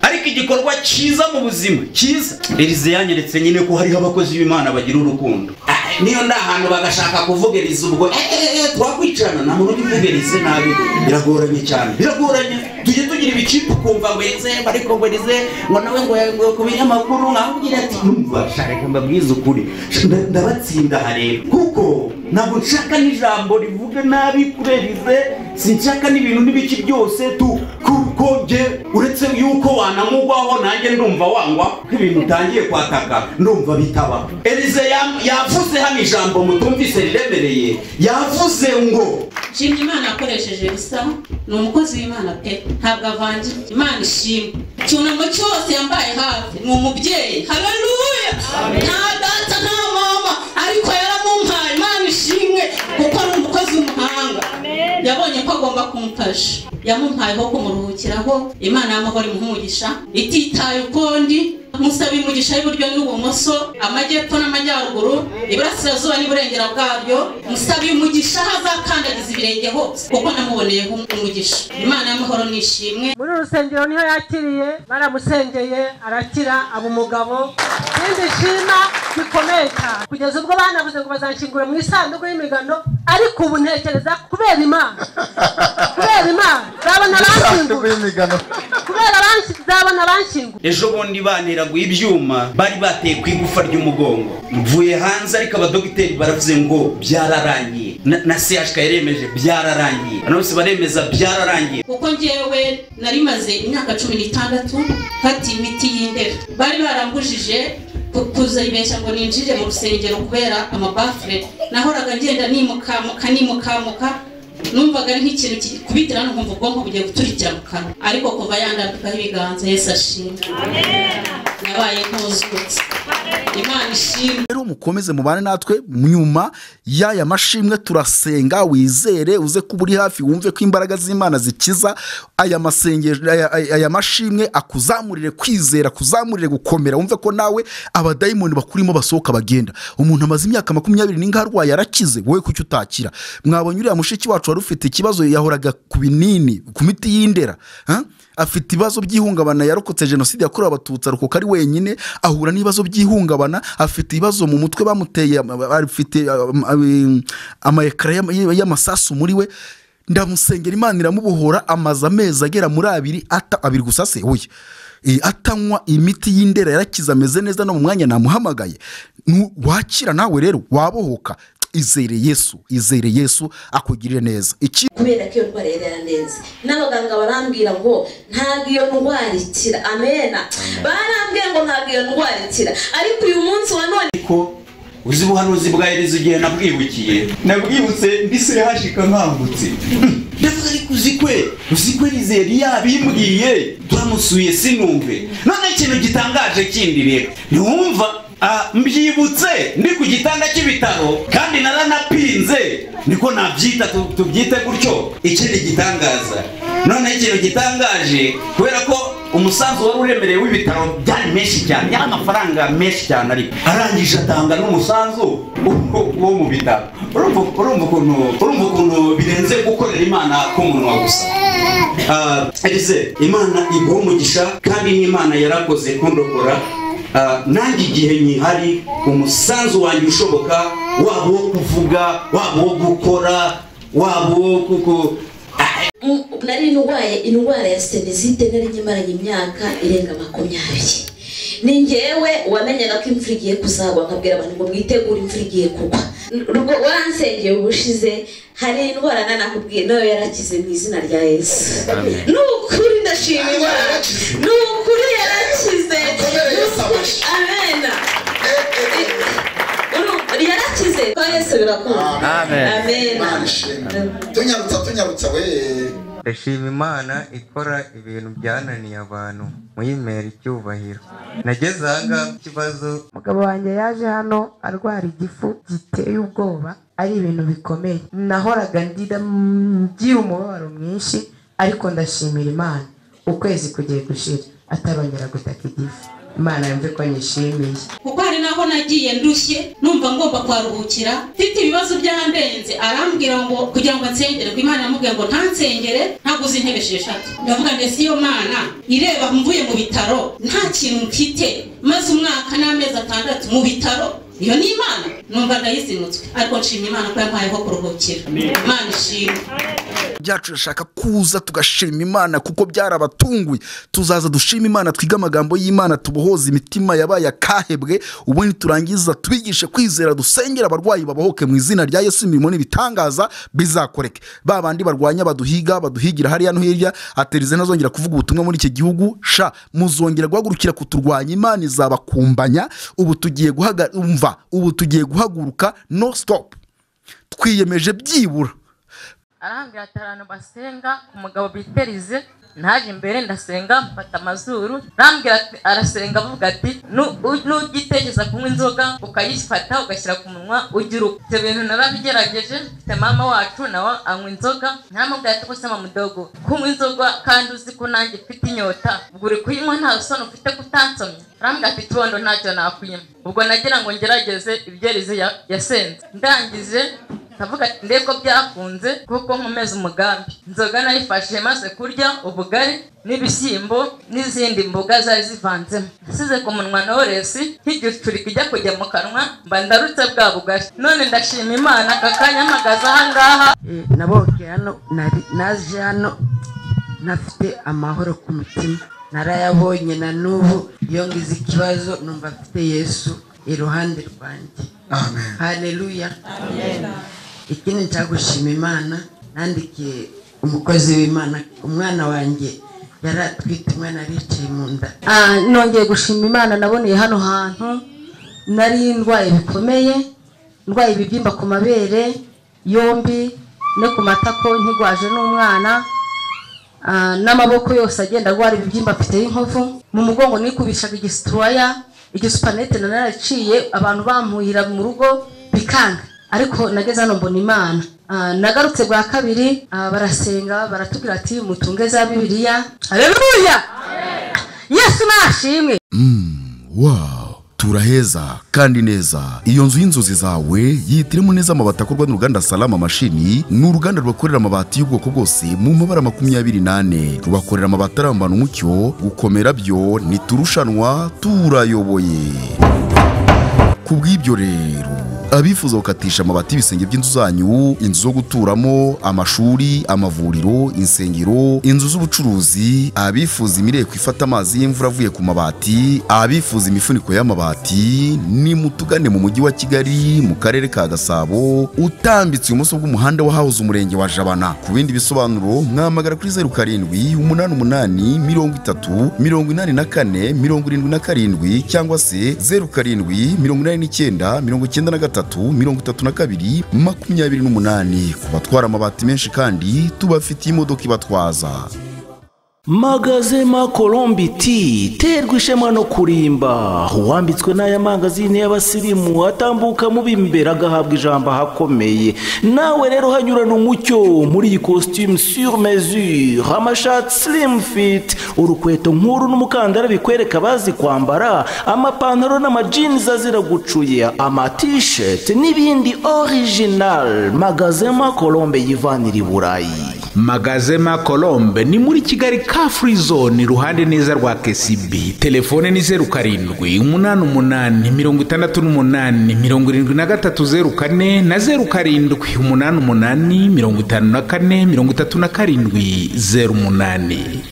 ariko igikorwa cyiza mu buzima cyiza elize yanyeretse nyine ko hariho abakozi b'imana bagira urukundo Ah, niyo nda ahantu bagashaka kuvuga elize ubwo eee twakwicana nta muntu uvuga elize nabi biragoranye cyane biragoranye tujye tugira ibikipe ukumva ngo elize ariko ngo elize ngo nawe ngo ngo ku binyamakuru nkabwira ati numva shaka mbabwize ukuri Nda- ndabatsinda aha rero kuko ntabwo nshaka n'ijambo rivuga nabi kuri elize sinshaka n'ibintu n'ibiki byose tu kuko njye uretse yuko wanamugwaho nanjye ndumva wangwa ko ibintu utangiye kwataka ndumva bitaba elize yam- yavuze hano ijambo mutumvise riremereye yavuze ngo nshimye imana yakoresheje bisa ni umukozi w'imana pe ntabwo avangiye imana ishimwe icyunamo cyose yambaye hafi ni umubyeyi haleluya nta data nta mama ariko yaramumpaye imana ishimwe kuko ari umukozi w'umuhanga yabonye ko agomba kumufasha yamumpaye ho kumuruhukiraho imana y'amahoro imuhumugisha ititaye ukundi musaba imigisha y'iburyo n'ibumoso amajyepfo n'amajyaruguru iburasirazuba n'iburengera bwabyo musaba umugisha aho azakandagiza ibirenge hose kuko namuboneyeho umugisha imana y'amahoro nishimwe muri uru rusengero niho yakiriye baramusengeye arakira aba umugabo ikindi nshima bikomeye cyane kugeza ubwo banavuze ngo bazakingura mu isanduku y'imigano ariko ubu ntekereza kubera imana kubera imana nzabona isanduku abanshyingura y'imigano kubera abanshy- nzabona abanshyingura ejo bundi banteraguye ibyuma bari bateye ku igufa ry'umugongo mvuye hanze ariko abadogiteri baravuze ngo byararangiye na, na CHK yaremeje byararangiye hano bose baremeza byararangiye kuko ngewe nari maze imyaka cumi n'itandatu mfata imiti y'indera bari barambujije ku- kuzayibeshya ngo ninjire mu rusengero kubera amabafure nahoraga ngenda nimukamuka nimukamuka numvaga ari nk'ikintu kikubitira nkumva ubwonko bugiye guturikira mu kanwa ariko kuva yandambikaho ibiganza yesu ashimwe nabaye nk'uzutse imana ishimwe rero mukomeze mubane natwe nyuma y'aya mashimwe turasenga wizere uze kuba uri hafi wumve ko imbaraga z'imana zikiza aya masengesho aya, aya aya mashimwe akuzamurire kwizera akuzamurire gukomera wumve ko nawe abadayimoni bakurimo basohoka bagenda umuntu amaze imyaka makumyabiri n'inga arwaye arakize wowe kuki utakira mwabonye uriya mushiki wacu wari ufite ikibazo yahoraga ku binini ku miti y'indera ha? afite ibibazo by'ihungabana yarokotse jenoside yakorewe abatutsi arokoka ari wenyine ahura n'ibibazo by'ihungabana afite ibibazo mu mutwe bamuteye am- afite am- am- amayekara y'ama- y'amasasu muri we ndamusengera imana iramubohora amaze amezi agera muri abiri ata abiri gusa se oya Eh, atanywa imiti y'indera yarakize ameze neza no mu mwanya namuhamagaye Nu- wakira nawe rero wabohoka izere yesu izere yesu akugirire neza iki kubera ko iyo ndwara yari yaranenze n'abaganga barambwira ngo ntabwo iyo ndwara ikira amena barambwiye ngo ntabwo iyo ndwara ikira ariko uyu munsi wa none ariko uzi ubuhanuzi bwa Eliza igihe nabwibukiye nabwibutse ndi CHK nkangutse ndavuga ariko uzi kwe uzi kwe Eliza yari yabimbwiye turamusuye sinumve none ikintu gitangaje kindi rero ntiwumva ah, mbyibutse ndi ku gitanda cy'ibitaro kandi naranapinze niko nabyita tu- tubyite gutyo ikindi gitangaza noneho ikintu gitangaje kubera ko umusanzu wari uremereye w'ibitaro byari menshi cyane yari amafaranga menshi cyane ariko arangije atanga n'umusanzu wo- wo mu bitaro urumva urumva ukuntu urumva ukuntu birenze gukorera imana k'umunwa gusa Ah, Elise imana iguha umugisha kandi n'imana yarakoze kundokora Ah, nanjye igihe nyihari umusanzu wanjye ushoboka waba uwo kuvuga waba uwo gukora waba uwo kuko Ah, M- nari ndwaye indwara ya senesite nari nyimaranye imyaka irenga makumyabiri ni ngewe wamenyaga ko imvura igiye kuzagwa nkabwira abantu ngo mwitegure imvura igiye kugwa N- rwo wansengeye ubushize hari indwara nanakubwiye nayo yarakize mu izina rya yesu ni ukuri ndashima imana ni ukuri yarakize Ni ukuri- amena Uru- yarakize kwa yesu birakunda Amen. amena Imana ishimwe. tunyarutsa tunyarutsa we ndashima imana ikora ibintu byananiye abantu muyimera icyubahiro nageze ahangaha ku kibazo umugabo wanjye yaje hano arwara igifu giteye ubwoba ari ibintu bikomeye nahoraga ndira ngira umubabaro mwinshi ariko ndashimira imana ukwezi kugiye gushira atarongera gutaka igifu imana yumve ko nyishimiye kuko hari n'aho nagiye ndushye numva ngomba kuharuhukira mfite ibibazo byandenze arambwira ngo kugira ngo nsengere ngo imana yamubwira ngo ntansengere ntaguze intebe esheshatu ndavuga ndetse iyo mana ireba mvuye mu bitaro nta kintu mfite maze umwaka n'amezi atandatu mu bitaro iyo ni imana numva ndayizinutswe ariko nshima imana ko yampayeho kuruhukira imana ishimwe byacu turashaka kuza tugashima imana kuko byarabatunguye tuzaza dushima imana twige amagambo y'imana tubohoze imitima yabaye akahebwe ubundi turangiza tubigishe kwizera dusengera abarwayi babohoke mu izina rya yesu imirimo n'ibitangaza bizakoreke ba bandi barwanya baduhiga baduhigira hariya no hirya aterize ntazongera kuvuga ubutumwa muri iki gihugu sha muzongera guhagurukira kuturwanya imana izabakumbanya ubu tugiye guhaga umva ubu tugiye guhaguruka no stop twiyemeje byibura arambwira ati abantu basenga ku mugabo biterize ntaje imbere ndasenga mfata amazuru arambwira ati arasenga avuga ati "Nu- u- nugitekereza kunywa inzoga ukayifata ugashyira ku munwa ujya urupfu ibyo bintu narabigerageje mfite mama wacu nawe anywa inzoga ntaramubwira ati gusa mama mudogo kunywa inzoga kandi uzi ko nanjye mfite inyota ubwo uri kuyinywa nta rusoni ufite kutansomya arambwira ati ikibondo ntacyo nakwima ubwo nagira ngo ngerageze ibyerize ya- yasenze ndangije ndavuga ati ndebe ko byakunze kuko nkomeza umugambi inzoga nayifashe maze kurya ubugari n'ibishyimbo n'izindi mboga zari zivanzemo nasize ku munwa noresi nk'igicucu kijya kujya mu kanwa mba ndarutse bwa bugari none ndashima imana aka kanya mpagaze ahangaha Eh, naboke hano nari- naje hano ntafite amahoro ku mutima narayabonye na n'ubu iyo ngize ikibazo numva mfite yesu iruhande rwanjye amen haleluya ikindi nshaka gushima imana nandikiye umukozi w'imana umwana wanjye yari atwite umwana aricaye mu nda Ah, nongeye gushima imana naboneye hano hantu nari ndwaye bikomeye ndwaye ibibyimba ku mabere yombi no ku matako nkigwaje n'umwana Ah, n'amaboko yose agenda agwara ibibyimba afite y'inkovu mu mugongo nikubishaga igisitoroya igisupanete naraciye abantu bampuhira mu rugo bikanga ariko nageze hano mbona imana Ah, nagarutse bwa kabiri ah, barasenga baratubwira ati mutunge za bibiliya haleluya yesu nashimwe wow turaheza kandi neza iyo nzu y'inzozi zawe yihitiremo neza amabati akorwa n'uruganda salama mashini ni uruganda rubakorera amabati y'ubwoko bwose mu mabara makumyabiri n'ane rubakorera amabati arambana umucyo gukomera byo ntiturushanwa turayoboye ku bw'ibyo rero abifuza gukatisha amabati y'ibisenge by'inzu zanyu inzu zo guturamo amashuri amavuriro insengero inzu z'ubucuruzi abifuza imireko ifata amazi y'imvura avuye ku mabati abifuza imifuniko y'amabati ni mutugane mu mujyi wa kigali mu karere ka gasabo utambitse ibumoso bw'umuhanda wahahoze umurenge wa jabana ku bindi bisobanuro mwamagara kuri zeru karindwi umunani umunani mirongo itatu mirongo inani na kane mirongo irindwi na karindwi cyangwa se zeru karindwi mirongo inani n'icyenda mirongo icyenda na gatatu mirongo itatu na kabiri makumyabiri n'umunani ku batwara amabati menshi kandi tubafitiye imodoka ibatwaza magazema colombi ti terwa ishema no kurimba uwambitswe n'aya mangazini y'abasirimu atambuka mu b'imbere agahabwa ijambo ahakomeye nawe rero hanyurana umucyo muri iyi costume sur mesure amashati slim fit urukweto nk'uru n'umukandara bikwereka abazi kwambara amapantaro n'amajinizi azira gucuye amatisheti n'ibindi original magazema colombe yivanira i burayi magazema colombe ni muri kigali ka free zone iruhande neza rwa kcb telefone ni zeru karindwi umunani umunani mirongo itandatu n'umunani mirongo irindwi na gatatu zeru kane na zeru karindwi umunani umunani mirongo itanu na kane mirongo itatu na karindwi zeru umunani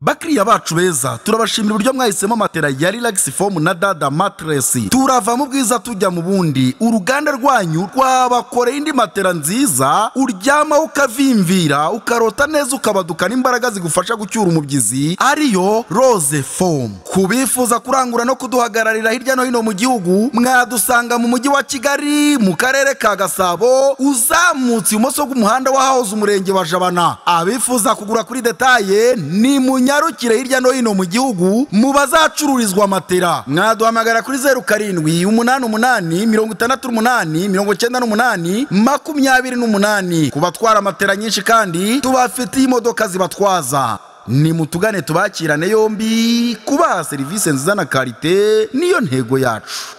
bakiriya bacu beza turabashimira uburyo mwahisemo matera ya relax foam na dada matress turava mu bwiza tujya mu bundi uruganda rwanyu rwabakoreye indi matera nziza uryamaho ukavimvira ukarota neza ukabadukana imbaraga zigufasha gucyura umubyizi ariyo rose foam ku bifuza kurangura no kuduhagararira hirya no hino mu gihugu mwadusanga mu mujyi wa kigali mu karere ka gasabo uzamutse ibumoso bw'umuhanda wahahoze umurenge wa jabana abifuza kugura kuri detaye ni munyarukire hirya no hino mu gihugu mu bazacururizwa matera mwaduhamagara kuri zeru karindwi umunani umunani mirongo itandatu n'umunani mirongo cyenda n'umunani makumyabiri n'umunani ku batwara matera nyinshi kandi tubafitiye imodoka zibatwaza ni mutugane tubakirane yombi kubaha serivisi nziza na karite niyo ntego yacu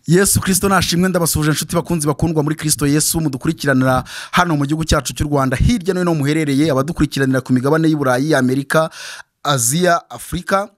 yesu kirisito nashimwe ndabasuhuje inshuti bakunzi bakundwa muri kirisito yesu mudukurikiranira hano mu gihugu cyacu cy'u rwanda hirya no hino muherereye abadukurikiranira ku migabane y'i burayi amerika aziya afurika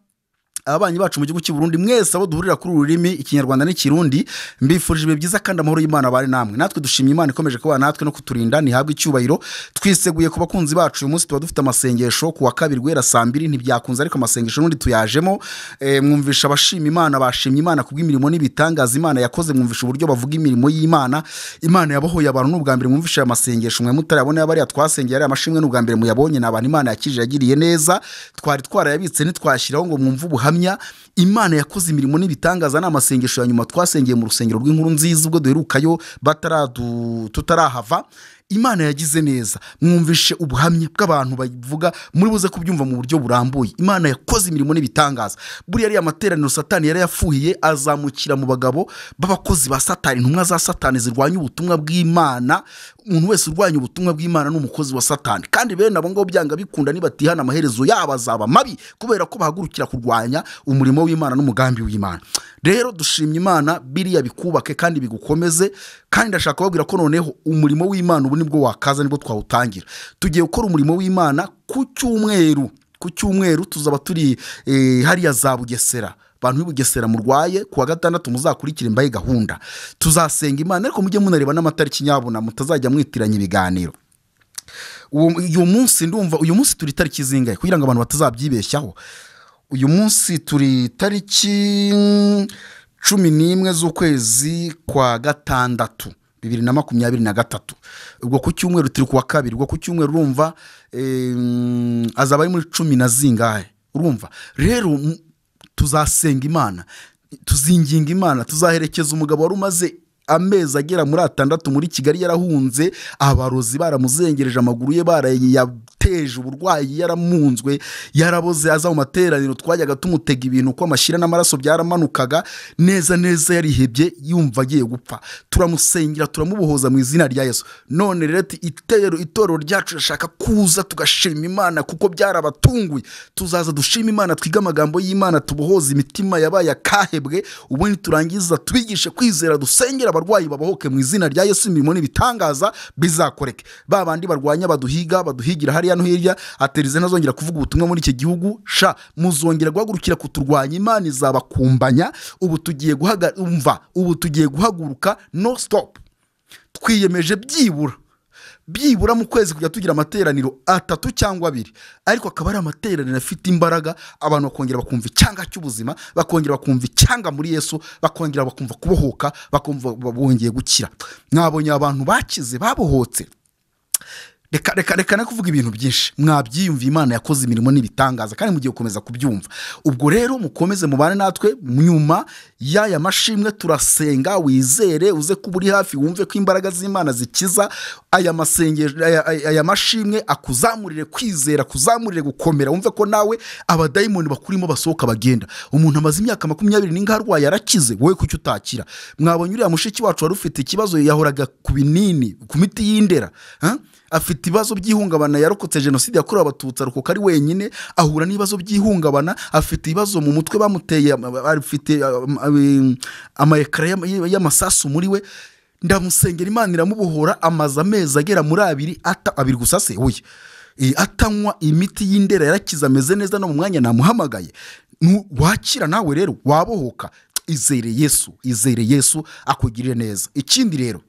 ababanyi bacu mu gihugu cy'i Burundi mwese abo duhurira kuri uru rurimi ikinyarwanda n'ikirundi mbifurije ibihe byiza kandi amahoro y'imana abari namwe natwe dushimye imana ikomeje kuba natwe no kuturinda ntihabwe icyubahiro twiseguye ku bakunzi bacu uyu munsi tuba dufite amasengesho ku wa kabiri guhera saa mbiri ntibyakunze ariko amasengesho n'undi tuyajemo Eh, mwumvisha abashima imana bashimye imana kubw'imirimo n'ibitangaza imana yakoze mwumvisha uburyo bavuga imirimo y'imana imana yabohoye abantu ni ubwa mbere mwumvisha aya masengesho mwe mutarabona yabariya twasengeye ariya mashimwe ni ubwa mbere muyabonye ni abantu imana yakije yagiriye neza twari twarayabitse ntitwashyiraho ngo mwumve ubuhamya imana yakoze imirimo n'ibitangaza ni amasengesho ya nyuma twasengeye mu rusengero rw'inkuru nziza ubwo duherukayo bataradu- tutarahava imana yagize neza mwumvishe ubuhamya bw'abantu bavuga muri buze kubyumva mu buryo burambuye imana yakoze imirimo n'ibitangaza buriya ariya materaniro satani yari yafuhiye azamukira mu bagabo b'abakozi ba satani intumwa za satani zirwanya ubutumwa bw'imana umuntu wese urwanya ubutumwa bw'imana ni umukozi wa satani kandi bene abo ngabo byanga bikunda nibatihana amaherezo yabo azaba mabi kubera ko bahagurukira kurwanya umurimo w'imana n'umugambi w'imana rero dushimye imana biriya bikubake kandi bigukomeze kandi ndashaka kubabwira ko noneho umurimo w'imana ubu nibwo wakaza nibwo twawutangira tugiye gukora umurimo w'imana ku cyumweru ku cyumweru tuzaba turi eh, hariya za bugesera bantu b'i bugesera murwaye ku wa gatandatu muzakurikire mbaye gahunda tuzasenga imana ariko mujye munareba n'amatariki nyabuna mutazajya mwitiranya ibiganiro uwo uyu munsi ndumva uyu munsi turi tariki zingahe kugira ngo abantu batazabyibeshyaho uyu munsi turi tariki mm, cumi n'imwe z'ukwezi kwa gatandatu bibiri na makumyabiri na gatatu ubwo ku cyumweru turi ku wa kabiri ubwo ku cyumweru urumva em, azaba ari muri cumi na zingahe urumva rero mm, tuzasenga imana tuzinginga imana tuzaherekeza umugabo wari umaze amezi agera muri atandatu muri kigali yarahunze abarozi baramuzengereje amaguru ye barayateje uburwayi yaramunzwe yaraboze aza mu materaniro twajyaga tumutega ibintu uko amashyira n'amaraso byaramanukaga neza neza yarihebye yumva agiye gupfa turamusengera turamubohoza mu izina rya yesu none rero ati, itero itorero ryacu rishaka kuza tugashima imana kuko byarabatunguye tuzaza dushima imana twige amagambo y'imana tubohoze imitima yabaye akahebwe ubundi turangiza tubigishe kwizera dusengera abarwayi babohoke mu izina rya yesu imirimo n'ibitangaza bizakoreke ba bandi barwanya baduhiga baduhigira hariya no hirya aterize ntazongera kuvuga ubutumwa muri iki gihugu sha muzongera guhagurukira kuturwanya imana izabakumbanya ubu tugiye guhaga umva ubu tugiye guhaguruka no stop twiyemeje byibura byibura mu kwezi kujya tugira amateraniro atatu cyangwa abiri ariko akaba ari amateraniro afite imbaraga abantu bakongera bakumva icyanga cy'ubuzima bakongera bakumva icyanga muri yesu bakongera bakumva kubohoka bakumva bongeye gukira mwabonye abantu bakize babohotse reka reka reka no kuvuga ibintu byinshi mwabyiyumva imana yakoze imirimo n'ibitangaza kandi mugiye gukomeza kubyumva ubwo rero mukomeze mubane natwe nyuma y'aya mashimwe turasenga wizere uze kuba uri hafi wumve ko imbaraga z'imana zikiza aya masengesho aya, aya, aya mashimwe akuzamurire kwizera akuzamurire gukomera wumve ko nawe abadayimoni bakurimo basohoka bagenda umuntu amaze imyaka makumyabiri n'inga arwaye arakize wowe kuki utakira mwabonye uriya mushiki wacu wari ufite ikibazo yahoraga ku binini ku miti y'indera ha? afite ibibazo by'ihungabana yarokotse jenoside yakorewe abatutsi arokoka ari wenyine ahura n'ibibazo by'ihungabana afite ibibazo mu mutwe bamuteye am- afite am- am- amayekara y'ama- y'amasasu muri we ndamusengera imana iramubohora amaze amezi agera muri abiri ata abiri gusa se oya Eh, atanywa imiti y'indera yarakize ameze neza no mu mwanya namuhamagaye Nu- wakira nawe rero wabohoka izere yesu izere yesu akugirire neza ikindi rero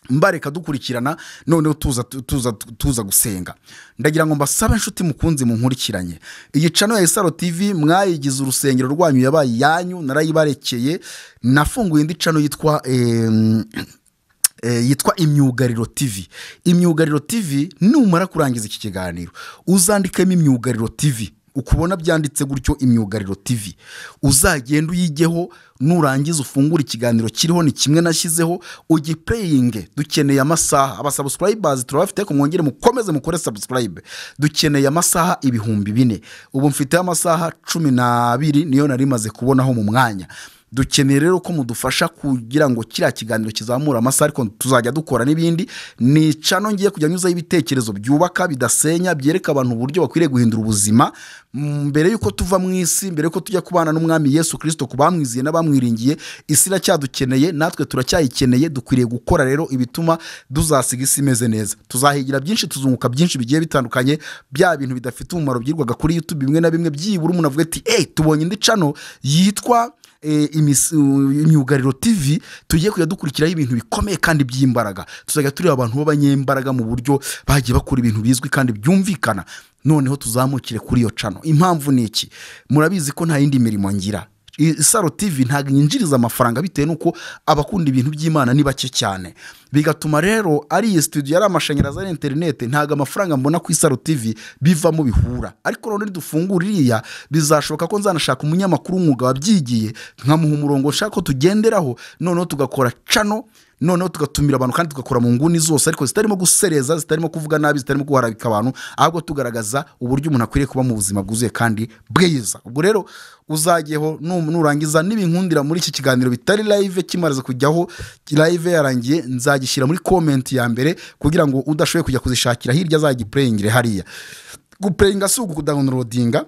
mbareka dukurikirana noneho tuza tuza tuza gusenga ndagira ngo mbasabe inshuti mukunzi munkurikiranye iyi cano ya isaro tv mwayigize urusengero rwanyu yabaye iyanyu narayibarekeye nafunguye indi cano yitwa em, eh, yitwa imyugariro tv imyugariro tv numara kurangiza iki kiganiro uzandikemo imyugariro tv ukubona byanditse gutyo imyugariro tv uzagenda uyigeho nurangiza ufungura ikiganiro kiriho ni kimwe nashyizeho ugipureyinge dukeneye amasaha abasabusurayibazi turabafite ariko mwongere mukomeze mukore sabusurayibe dukeneye amasaha ibihumbi bine ubu mfiteho amasaha cumi n'abiri niyo nari maze kubonaho mu mwanya dukeneye rero ko mudufasha kugira ngo kiriya kiganiro kizamure amasaha ariko tuzajya dukora n'ibindi ni cano ngiye kujya nyuzaho ibitekerezo byubaka bidasenya byereka abantu uburyo bakwiriye guhindura ubuzima Mm, mbere y'uko tuva mu isi mbere y'uko tujya kubana n'umwami yesu kirisito ku bamwiziye n'abamwiringiye isi iracyadukeneye natwe turacyayikeneye dukwiriye gukora rero ibituma tuzasiga isi imeze neza tuzahigira byinshi tuzunguka byinshi bigiye bitandukanye bya bintu bidafite umumaro byirwaga kuri youtube bimwe na bimwe byibura umuntu avuga ati eyi tubonye indi cano yitwa eh, imis- uh, imyugariro tv tugiye kujya dukurikiraho ibintu bikomeye kandi by'imbaraga tuzajya tureba abantu b'abanyembaraga mu buryo bagiye bakora ibintu bizwi kandi byumvikana noneho tuzamukire kuri iyo cano impamvu ni iki murabizi ko nta yindi mirimo ngira I- isaro tv ntabwo yinjiriza amafaranga bitewe n'uko abakunda ibintu by'imana ni bake cyane bigatuma rero ari iyi studio yari amashanyarazi ari interinete ntabwo amafaranga mbona ku isaro tv bivamo bihura ariko noneho nidufungura iriya bizashoboka ko nzanashaka umunyamakuru w'umwuga wabyigiye nkamuha umurongo nshaka ko tugenderaho noneho tugakora cano noneho tugatumira abantu kandi tugakora mu nguni zose ariko zitarimo gusereza zitarimo kuvuga nabi zitarimo guharabika abantu ahubwo tugaragaza uburyo umuntu akwiriye kuba mu buzima bwuzuye kandi bwiza ubwo rero uzajyeho num- nurangiza nibinkundira muri iki kiganiro bitari live kimaze kujyaho live yarangiye nzagishyira muri comment ya mbere kugira ngo udashoboye kujya kuzishakira hirya azagipureyingire hariya gupureyinga si ukudahonorodinga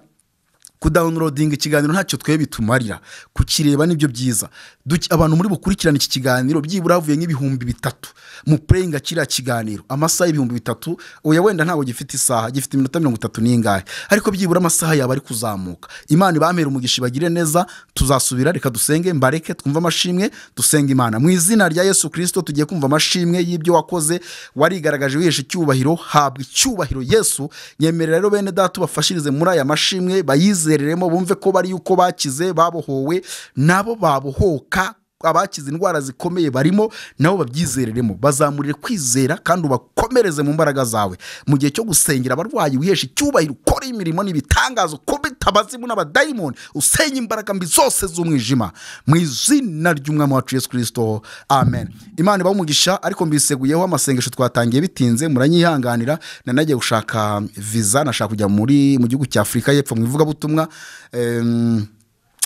kudawunirodinga ikiganiro ntacyo twe bitumarira kukireba nibyo byiza Duki- abantu muri bukurikirane iki kiganiro byibura havuye nk'ibihumbi bitatu mu pureyinga kiriya kiganiro amasaha y'ibihumbi bitatu oya wenda ntabwo gifite isaha gifite iminota mirongo itatu n'ingahe ariko byibura amasaha yaba ari kuzamuka imana ibamera umugisha ibagire neza tuzasubira reka dusenge mbareke twumve amashimwe dusenga imana mu izina rya yesu kirisito tugiye kumva amashimwe y'ibyo wakoze warigaragaje wihesha icyubahiro habwa icyubahiro yesu nyemerera rero bene data ubafashirize muri aya mashimwe bayizereremo bumve ko bari yuko bakize babohowe nabo babohoka abakize indwara zikomeye barimo nabo babyizereremo bazamurire kwizera kandi ubakomereze mu mbaraga zawe mu gihe cyo gusengera abarwayi wihesha icyubahiro ukora imirimo n'ibitangazo kubita abazimu n'abadayimoni usenya imbaraga mbi zose z'umwijima mu izina ry'umwami wacu yesu kirisito amen imana ibahe umugisha ariko mbiseguyeho amasengesho twatangiye bitinze muranyihanganira nanagiye gushaka viza nashaka kujya muri mu gihugu cya afurika y'epfo mu ivugabutumwa Em,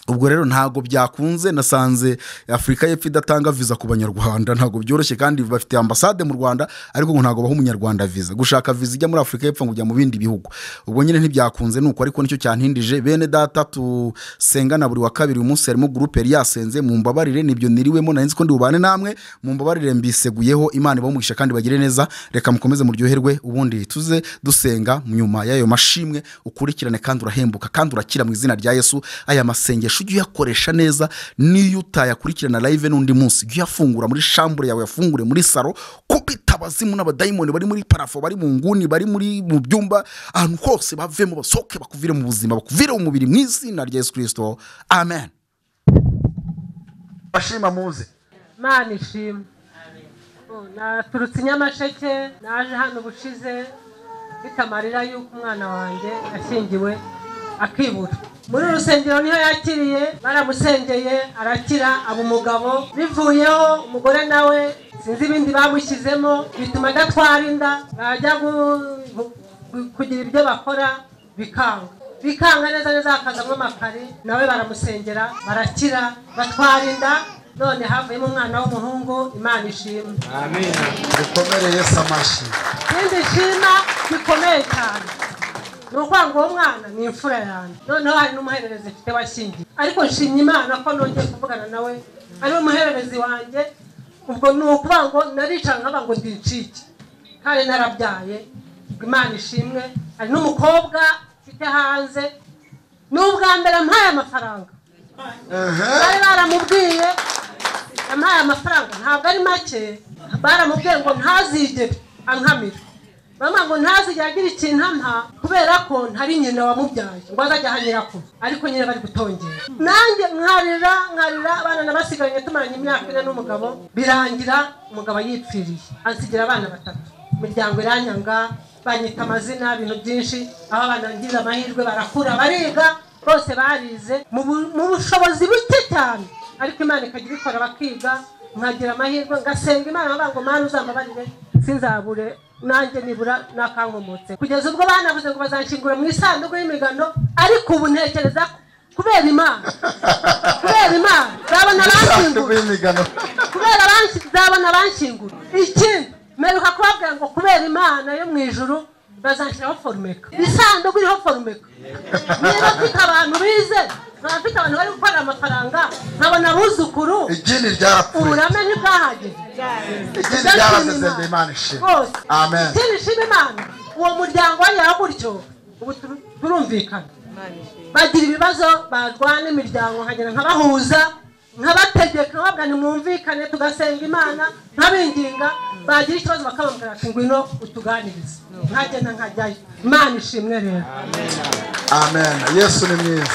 ubwo rero ntabwo byakunze nasanze afurika y'epfo idatanga viza ku banyarwanda ntabwo byoroshye kandi bafite ambasade mu rwanda ariko ngo ntabwo baha umunyarwanda viza gushaka viza ijya muri afurika y'epfo ngo ujya mu bindi bihugu ubwo nyine ntibyakunze nuko ariko nicyo cyantindije bene data tusengana buri wa kabiri uyu munsi harimo gurupe yari yasenze mu mbabarire nibyo niriwemo nari nzi ko ndi bubane namwe mu mbabarire mbiseguyeho imana ibahumugisha kandi bagire neza reka mukomeze muryoherwe ubundi tuze dusenga nyuma y'ayo mashimwe ukurikirane kandi urahembuka kandi urakira mu izina rya yesu aya masengesho ujye uyakoresha neza niyo utayakurikirana live n'undi munsi ujye uyafungura muri shambure yawe uyafungure muri saro kubita abazimu n'abadayimoni bari muri parafo bari mu nguni bari muri mu byumba ahantu hose bavemo basohoke bakuvire mu buzima bakuvire mu mubiri mu izina rya yesu kirisito amen bashima muze mana ishimwe Oh, naturutse i nyamasheke naje hano ubushize mfite amarira y'uko umwana wanjye yashyingiwe akibura muri uru rusengero niho yakiriye baramusengeye arakira aba umugabo bivuyeho umugore nawe sinzi ibindi bamushyizemo bituma adatwara inda bajya gu- gu- kugira ibyo bakora bikanga bikanga neza neza hakazamo amakari nawe baramusengera barakira batwara inda none havuyemo umwana w'umuhungu imana ishimwe dukomere yesu amashyi ikindi nshima gikomeye cyane ni ukuvuga ngo uwo mwana ni imfura yanjye noneho hari n'umuhererezi mfite washingiye ariko nshimye imana ko nongeye kuvugana nawe ariwe muhererezi wanjye ubwo ni ukuvuga ngo naricara nkaba ngo ndicike kandi narabyaye ngo imana ishimwe hari n'umukobwa mfite hanze ni ubwa mbere mpaye amafaranga bari baramubwiye yampaye amafaranga ntabwo ari make baramubwiye ngo ntazigere ankamira bamwe ngo ntazigere agira ikintu ampa kubera ko ntari nyina wamubyaye ngo azajya aha nyirakuru ariko nyine bari gutongera nanjye nkarira nkarira abana nabasigaranye tumaranye imyaka ine n'umugabo birangira umugabo yipfiriye ansigira abana batatu imiryango iranyanga banyita amazina ibintu byinshi aho abana bagira amahirwe barakura bariga bose barize mu bu- mu bushobozi buke cyane ariko imana ikajya ibikora bakiga nkagira amahirwe ngasenga imana bavuga ngo mana uzambabarire sinzabure nanjye nibura nakankomotse kugeza ubwo banavuze ngo bazanshyingura mu isanduku y'imigano ariko ubu ntekereza kubera imana kubera imana nzabona abanshyingura kubera abanshy- nzabona abanshyingura ikindi mperuka kubabwira ngo kubera imana yo mu ijuru bazanshyiraho forumeka isanduku iriho forumeka niba mfite abantu bize nkaba mfite abantu bari gukorera amafaranga nkabona abuzukuru idini ryarapfuye uburame ntibwahageze idini ryarasezeye imana ishimwe rwose amen ikindi nshima imana uwo muryango wagera gutyo ubu turu- turumvikana bagira ibibazo barwana imiryango nkagera nkabahuza nkabategeka nkababwira nimwumvikane tugasenga imana nkabinginga bagira ikibazo bakababwira ati ngwino utuganirize nkagenda nkajyayo imana ishimwe rero amen yesu ni mwiza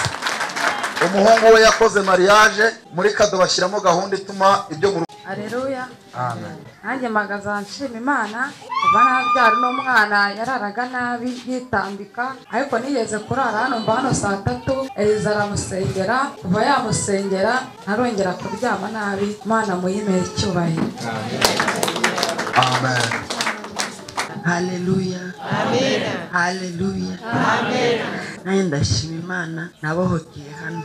umuhungu we yakoze mariage muri kado bashyiramo gahunda ituma ibyo mu rugo areruya amen nanjye magaza nshima imana kuva nabyara uno mwana yararaga nabi yitambika ariko nigeze kurara hano mba hano saa tatu eliza aramusengera kuva yamusengera ntarongera kuryama nabi imana muyimere icyubahiro amen haleluya haleluya nanjye ndashima imana nabohokeye hano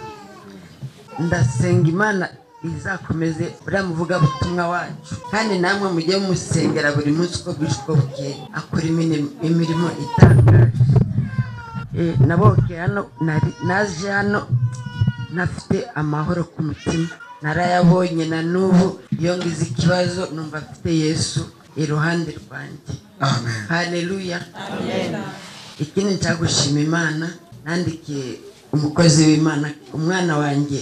ndasenga imana izakomeze uriya muvugabutumwa wacu kandi namwe mujye mumusengera buri munsi uko bwije uko bukeye akora imini- imirimo itangaje Eh, nabohokeye hano nari- naje hano ntafite amahoro ku mutima narayabonye na n'ubu iyo ngize ikibazo numva mfite yesu iruhande rwanjye haleluya ikindi nshaka gushima imana nandikiye umukozi w'imana umwana wanjye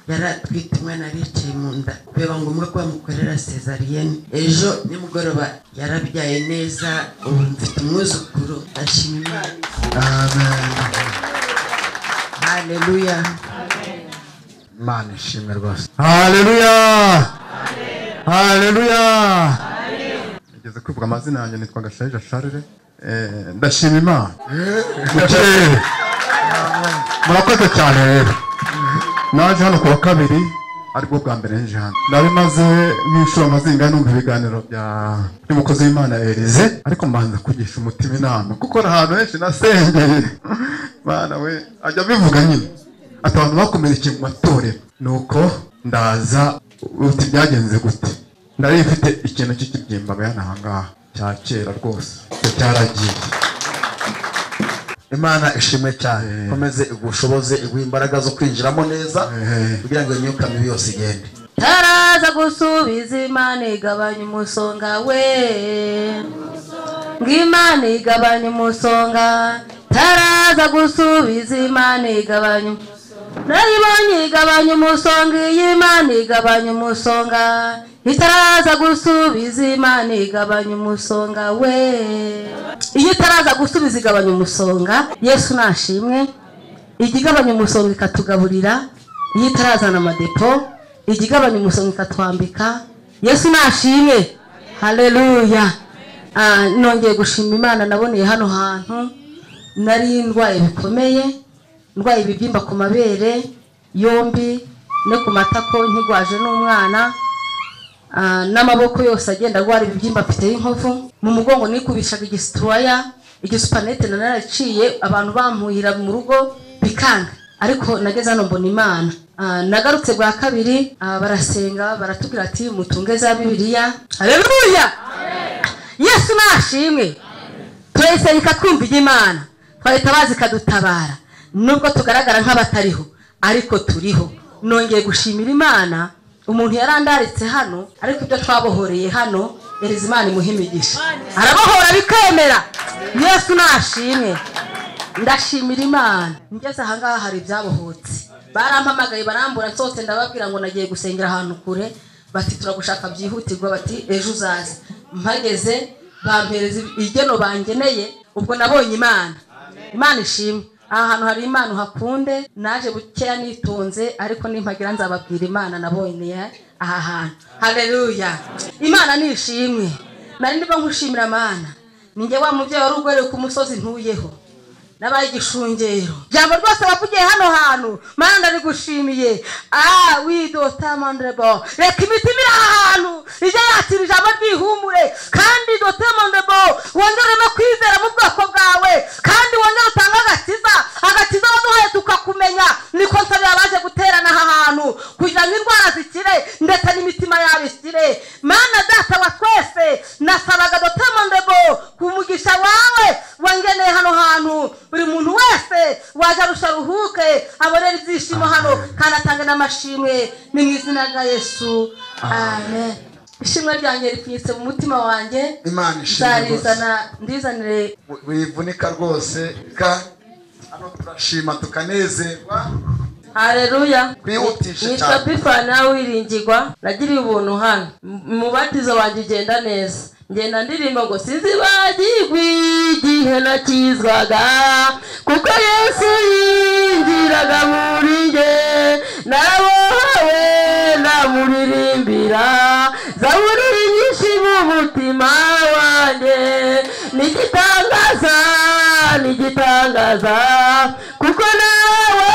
yari atwite umwana yari yicaye mu nda biba ngombwa ko bamukorera cesariyene ejo nimugoroba yarabyaye neza ubu mfite umwuzukuru ndashima imana haleluya imana ishimwe rwose haleluya haleluya Nigeze kwivuga amazina yanjye nitwa Gashaija Charles Eh, ndashima imana Mukirere. murakoze cyane rero naje hano kuwa kabiri aribwo bwa mbere nje hano nari maze nk'inshuro mazinga numva ibiganiro bya by'umukozi w'imana Elize ariko mbanza kugisha umutima inama kuko hari ahantu henshi nasengeye mwana we ajya abivuga nyine ati abantu bakomerekeye mu matorero nuko ndaza uti byagenze gute ndari mfite ikintu cy'ikibyimba bene aha ngaha cya kera rwose icyo cyaragiye imana ishimwe cyane ikomeze igushoboze iguhe imbaraga zo kwinjiramo neza kugira ngo iyo myuka mibi yose igende taraza gusubiza imana igabanya umusonga we ngo imana igabanya umusonga taraza gusubiza imana igabanya umusonga. nayibonye igabanya umusonga iyi imana igabanya umusonga itaraza gusubiza imana igabanya umusonga we iyo itaraza gusubiza igabanya umusonga yesu nashimwe ijya igabanya umusonga ikatugaburira iyo itarazana amadepo ijya igabanya umusonga ikatwambika yesu nashimwe hareruya nongeye gushima imana naboneye hano hantu nari ndwaye bikomeye ndwaye ibibyimba ku mabere yombi no ku matako nkigwaje n'umwana Ah, n'amaboko yose agenda arwara ibibyimba mfite y'inkovu mu mugongo nikubishaga igisitoroya igisupanete nararaciye abantu bampuhira mu rugo bikanga ariko nageze hano mbona imana Ah, nagarutse bwa kabiri ah, barasenga baratubwira ati mutunge za bibiliya hareruya yesu nashimwe turayisenga twumva iby'imana twahita bazi ikadutabara nubwo tugaragara nk'abatariho ariko turiho nongeye gushimira imana umuntu yarandaritse hano ariko ibyo twabohoreye hano ereza imana imuha imigisha arabohora bikemera yesu nashimwe ndashimira imana ngeze ahangaha hari ibyabohotse barampamagaye barambura nsohotse ndababwira ngo nagiye gusengera ahantu kure bati turagushaka byihutirwa bati ejo uzaze mpageze bampereza igeno bangeneye ubwo nabonye imana imana ishimwe aha hantu hari imana uhakunde naje bukeya nitonze ariko nimpagira nzababwira imana naboneye aha hantu hareruya imana nishimwe nari ndimo nkushimira mana ninjye wa mubyeyi wari ugoreye ku musozi ntuyeho n'abaye igishungero jambo rwose wavugiye hano hantu mana ndarigushimiye ah widota mandrebo reka imitima iri aha hantu ijya yakira ijambo ryihumure kandi dote mandrebo wongere no kwizera mu bwoko bwawe kandi wongere utange agakiza agakiza waduhaye tukakumenya niko nsabira abonere ibyishimo hano kandi atange n'amashimwe ni mu izina rya yesu amen ishimwe ryanjye ripfunyitse mu mutima wanjye Imana ishimwe nzarizana ndizanire wivunika rwose ka hano turashima tukanezerwa hareruya Twihutishe nitwa cyane. bifana wiringirwa nagiriye ubuntu hano M- umubatizo wanjye ugenda neza ngenda ndirimba ngo sinzi bagigwi igihe nakizwaga kuko yesu yinjiraga muri nge nabohawe namuririmbira zaburiri nyinshi mu mutima wanjye nigitangaza nigitangaza kuko nawe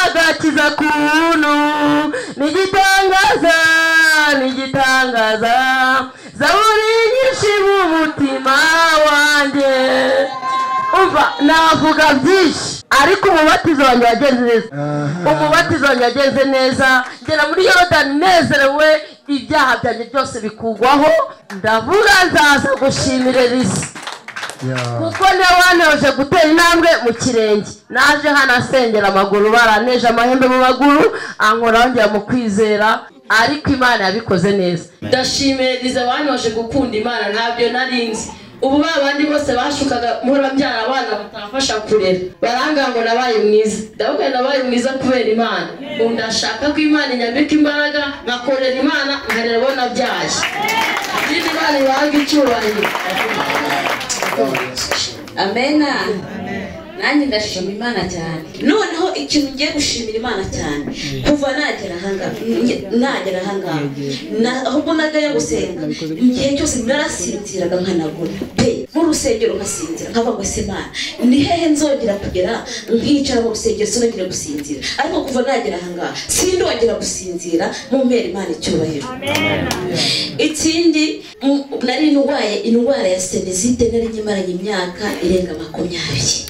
agakiza kuntu nigitangaza nigitangaza zaburi nyinshi mu mutima wanjye umva navuga byinshi ariko umubatizo wanjye wagenze neza umubatizo wanjye wagenze neza ngera muri yorodani nezerewe ibyaha byanjye byose bikugwaho ndavuga nzaza gushimira risi kuko niwe wantoje gutera intambwe mu kirenge naje hano asengera amaguru baraneje amahembe mu maguru ankora yongera mu kwizera ariko imana yabikoze neza ndashimiriza abanyoje gukunda imana ntabyo nari nzi ubu ba bandi bose bashukaga muri babyara abana batamfasha kurera baranga ngo nabaye mwiza ndavuga ngo nabaye mwiza kubera imana ubu ndashaka ko imana inyambika imbaraga nkakorera imana nkarera abo nabyaye izindi imana ibahaga icyubahiro amena nanjye ndashima imana cyane noneho ikintu ngiye gushimira imana cyane kuva nagera ahangaha nge- nagera ahangaha na- ahubwo najyayo gusenga igihe cyose narasinziraga nkanagura pe mu rusengero nkasinzira nkavuga ngo ese imana ni hehe nzongera kugera nkicara mu rusengero sinongera gusinzira ariko kuva nagera ahangaha sindongera gusinzira mu mpera imana icyubahiro ikindi m- nari ndwaye indwara ya senesite nari nyimaranye imyaka irenga makumyabiri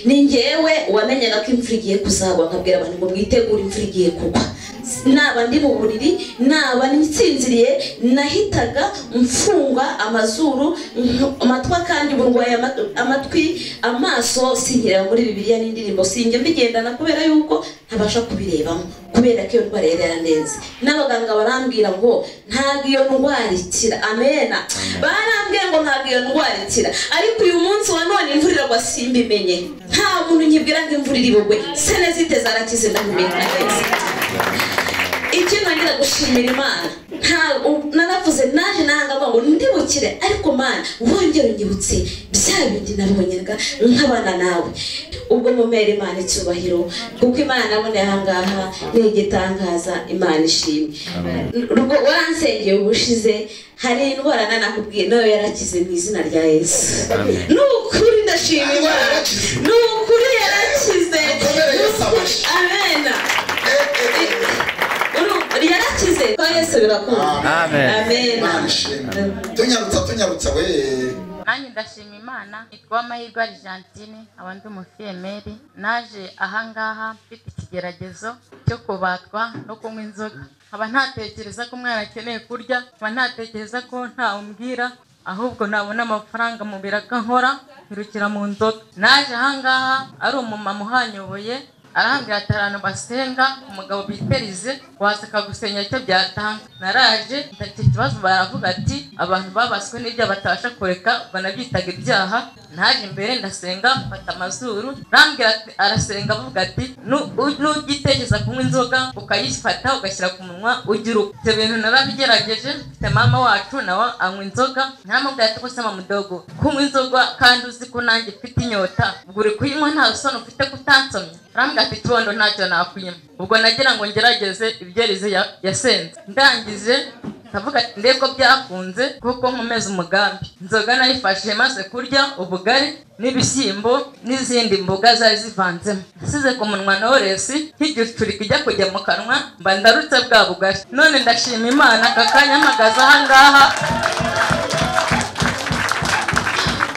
ni njyewe wamenyaga ko imvura igiye kuzagwa nkabwira abantu ngo mwitegure imvura igiye kugwa S- naba ndi mu buriri naba nsinziriye nahitaga mfunga amazuru nk- amatwi kandi burwaye ama- amatwi amaso sinkira muri bibiliya n'indirimbo sinjya mbigendana kubera yuko ntabasha kubirebamo kubera ko iyo ndwara yari yarandenze n'abaganga barambwira ngo ntabwo iyo ndwara ikira amena barambwiye ngo ntabwo iyo ndwara ikira ariko uyu munsi wa none imvura iragwa simbimenye nta muntu nyibwira ngo imvura iri bugwe senezite zarakize ndahumeka neza icyo ntangira gushimira imana nta- u- naravuze naje nahanga ngo ndibukire ariko mana wongera unyibutse bya bindi nabonyaga nk'abana nawe ubwo mumera imana icyubahiro kuko imana naboneye ahangaha ni igitangaza imana ishimwe Rugo waransengeye ubushize hari indwara nanakubwiye nayo yarakize mu izina rya yesu ni ukuri ndashima imana ni ukuri yarakize Ni ukuri- amena yarakize kwa yesu birakunda Amen. amena Imana ishimwe. tunyarutsa tunyarutsa we nanjye ndashima imana yitwa amahirwe argentine abandi umufiyemeri naje ahangaha mfite ikigeragezo cyo kubatwa no kunywa inzoga nkaba ntatekereza ko umwana akeneye kurya nkaba ntatekereza ko ntawumbwira ahubwo nabona amafaranga mu biraga nkora nkirukira mu nzoga naje ahangaha ari umumama uhanyoboye arambwira ati "Hari ahantu basenga umugabo biterize waza akagusenya icyo byatanga naraje ntacyo kibazo baravuga ati abantu babaswe n'ibyaha batabasha kureka banabyitaga ibyaha ntaje imbere ndasenga mfata amazuru arambwira ati arasenga avuga ati "Nu- u- nugitekereza kunywa inzoga ukayifata ugashyira ku munwa ugira uko ibyo bintu narabigerageje mfite mama wacu nawe anywa inzoga ntaramubwira ati kose mama mudogo kunywa inzoga kandi uzi ko nanjye mfite inyota ubwo uri kuyinywa nta soni ufite kutansomya arambwira ati kibondo ntacyo nakunywa ubwo nagira ngo ngerageze ibyereze ya- yasenze ndangije ndavuga ati ndebwo byakunze kuko nkomeza umugambi inzoga nayifashije maze kurya ubugari n'ibishyimbo n'izindi mboga zari zivanzemo nasize ku munwa na oresi nk'igicurika ijya kujya mu kanwa mba ndarutse bwa bugari none ndashima imana aka kanya mpagaze ahangaha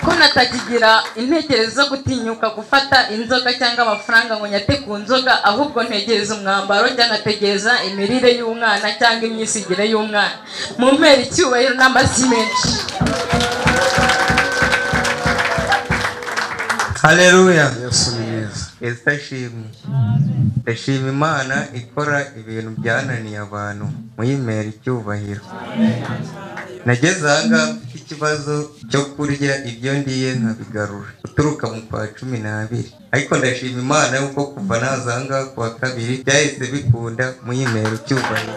ko natakigira intekerezo zo gutinyuka gufata inzoga cyangwa amafaranga ngo nyate ku nzoga ahubwo ntegereza umwambaro cyangwa ntegereza imirire y'umwana cyangwa imyisigire y'umwana mu mpera icyubahiro n'amasi menshi haleluya yesu ni mwiza Esther shimwe ndashima imana ikora ibintu byananiye abantu muyimera icyubahiro nageze ahangaha mfite ikibazo cyo kurya ibyo ndiye nkabigarura uturuka mu kwa cumi n'abiri ariko ndashima imana yuko kuva naza ahangaha ku wa kabiri byahise bikunda muyimera icyubahiro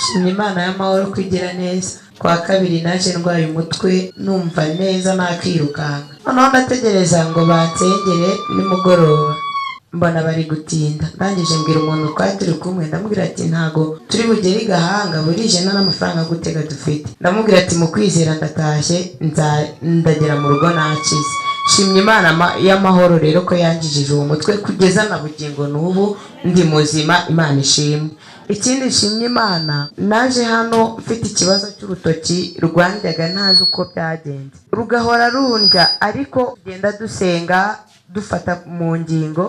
shimye imana y'amahoro kwigira neza kwa kabiri naje ndwaye umutwe numva neza nakwirukanka noneho ndategereza ngo bansengere nimugoroba mbona bari gutinda ndangije mbwira umuntu twari turi kumwe ndamubwira ati ntago turi bugere i gahanga burije nta n'amafaranga gutega dufite ndamubwira ati mu kwizera ndatashye nza- ndagera mu rugo nakize shimye imana ma- y'amahoro rero ko yangijije uwo mutwe kugeza na bugingo n'ubu ndi muzima imana ishimwe ikindi nshimye imana naje hano mfite ikibazo cy'urutoki rwandyaga ntazi uko byagenze rugahora rundya ariko tugenda dusenga dufata mu ngingo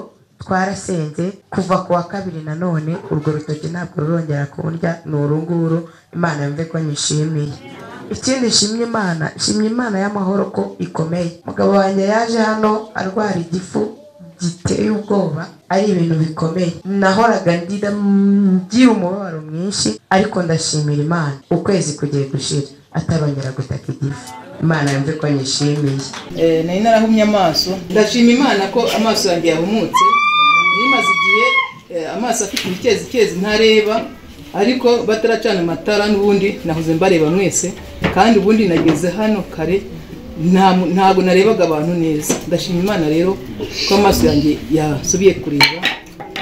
twarasenze kuva ku wa kabiri nanone urwo rutoki ntabwo rurongera kundya ni urunguru imana yumve ko nyishimiye ikindi nshimye imana nshimye imana y'amahoro ko ikomeye umugabo wanjye yaje hano arwara igifu giteye ubwoba ari ibintu bikomeye nahoraga ndida ngira umubabaro mwinshi ariko ndashimira imana ukwezi kugiye gushira atarongera gutaka igifu imana yumve ko nyishimiye Eh, nari narahumye amaso ndashima imana ko amaso yanjye yahumutse nimaze igihe eh, amaso afite ibikezi kezi ntareba ariko bataracana amatara n'ubundi nahoze mbareba mwese kandi ubundi nageze hano kare nta mu- ntabwo narebaga abantu neza ndashima imana rero ko amaso yanjye yasubiye kureba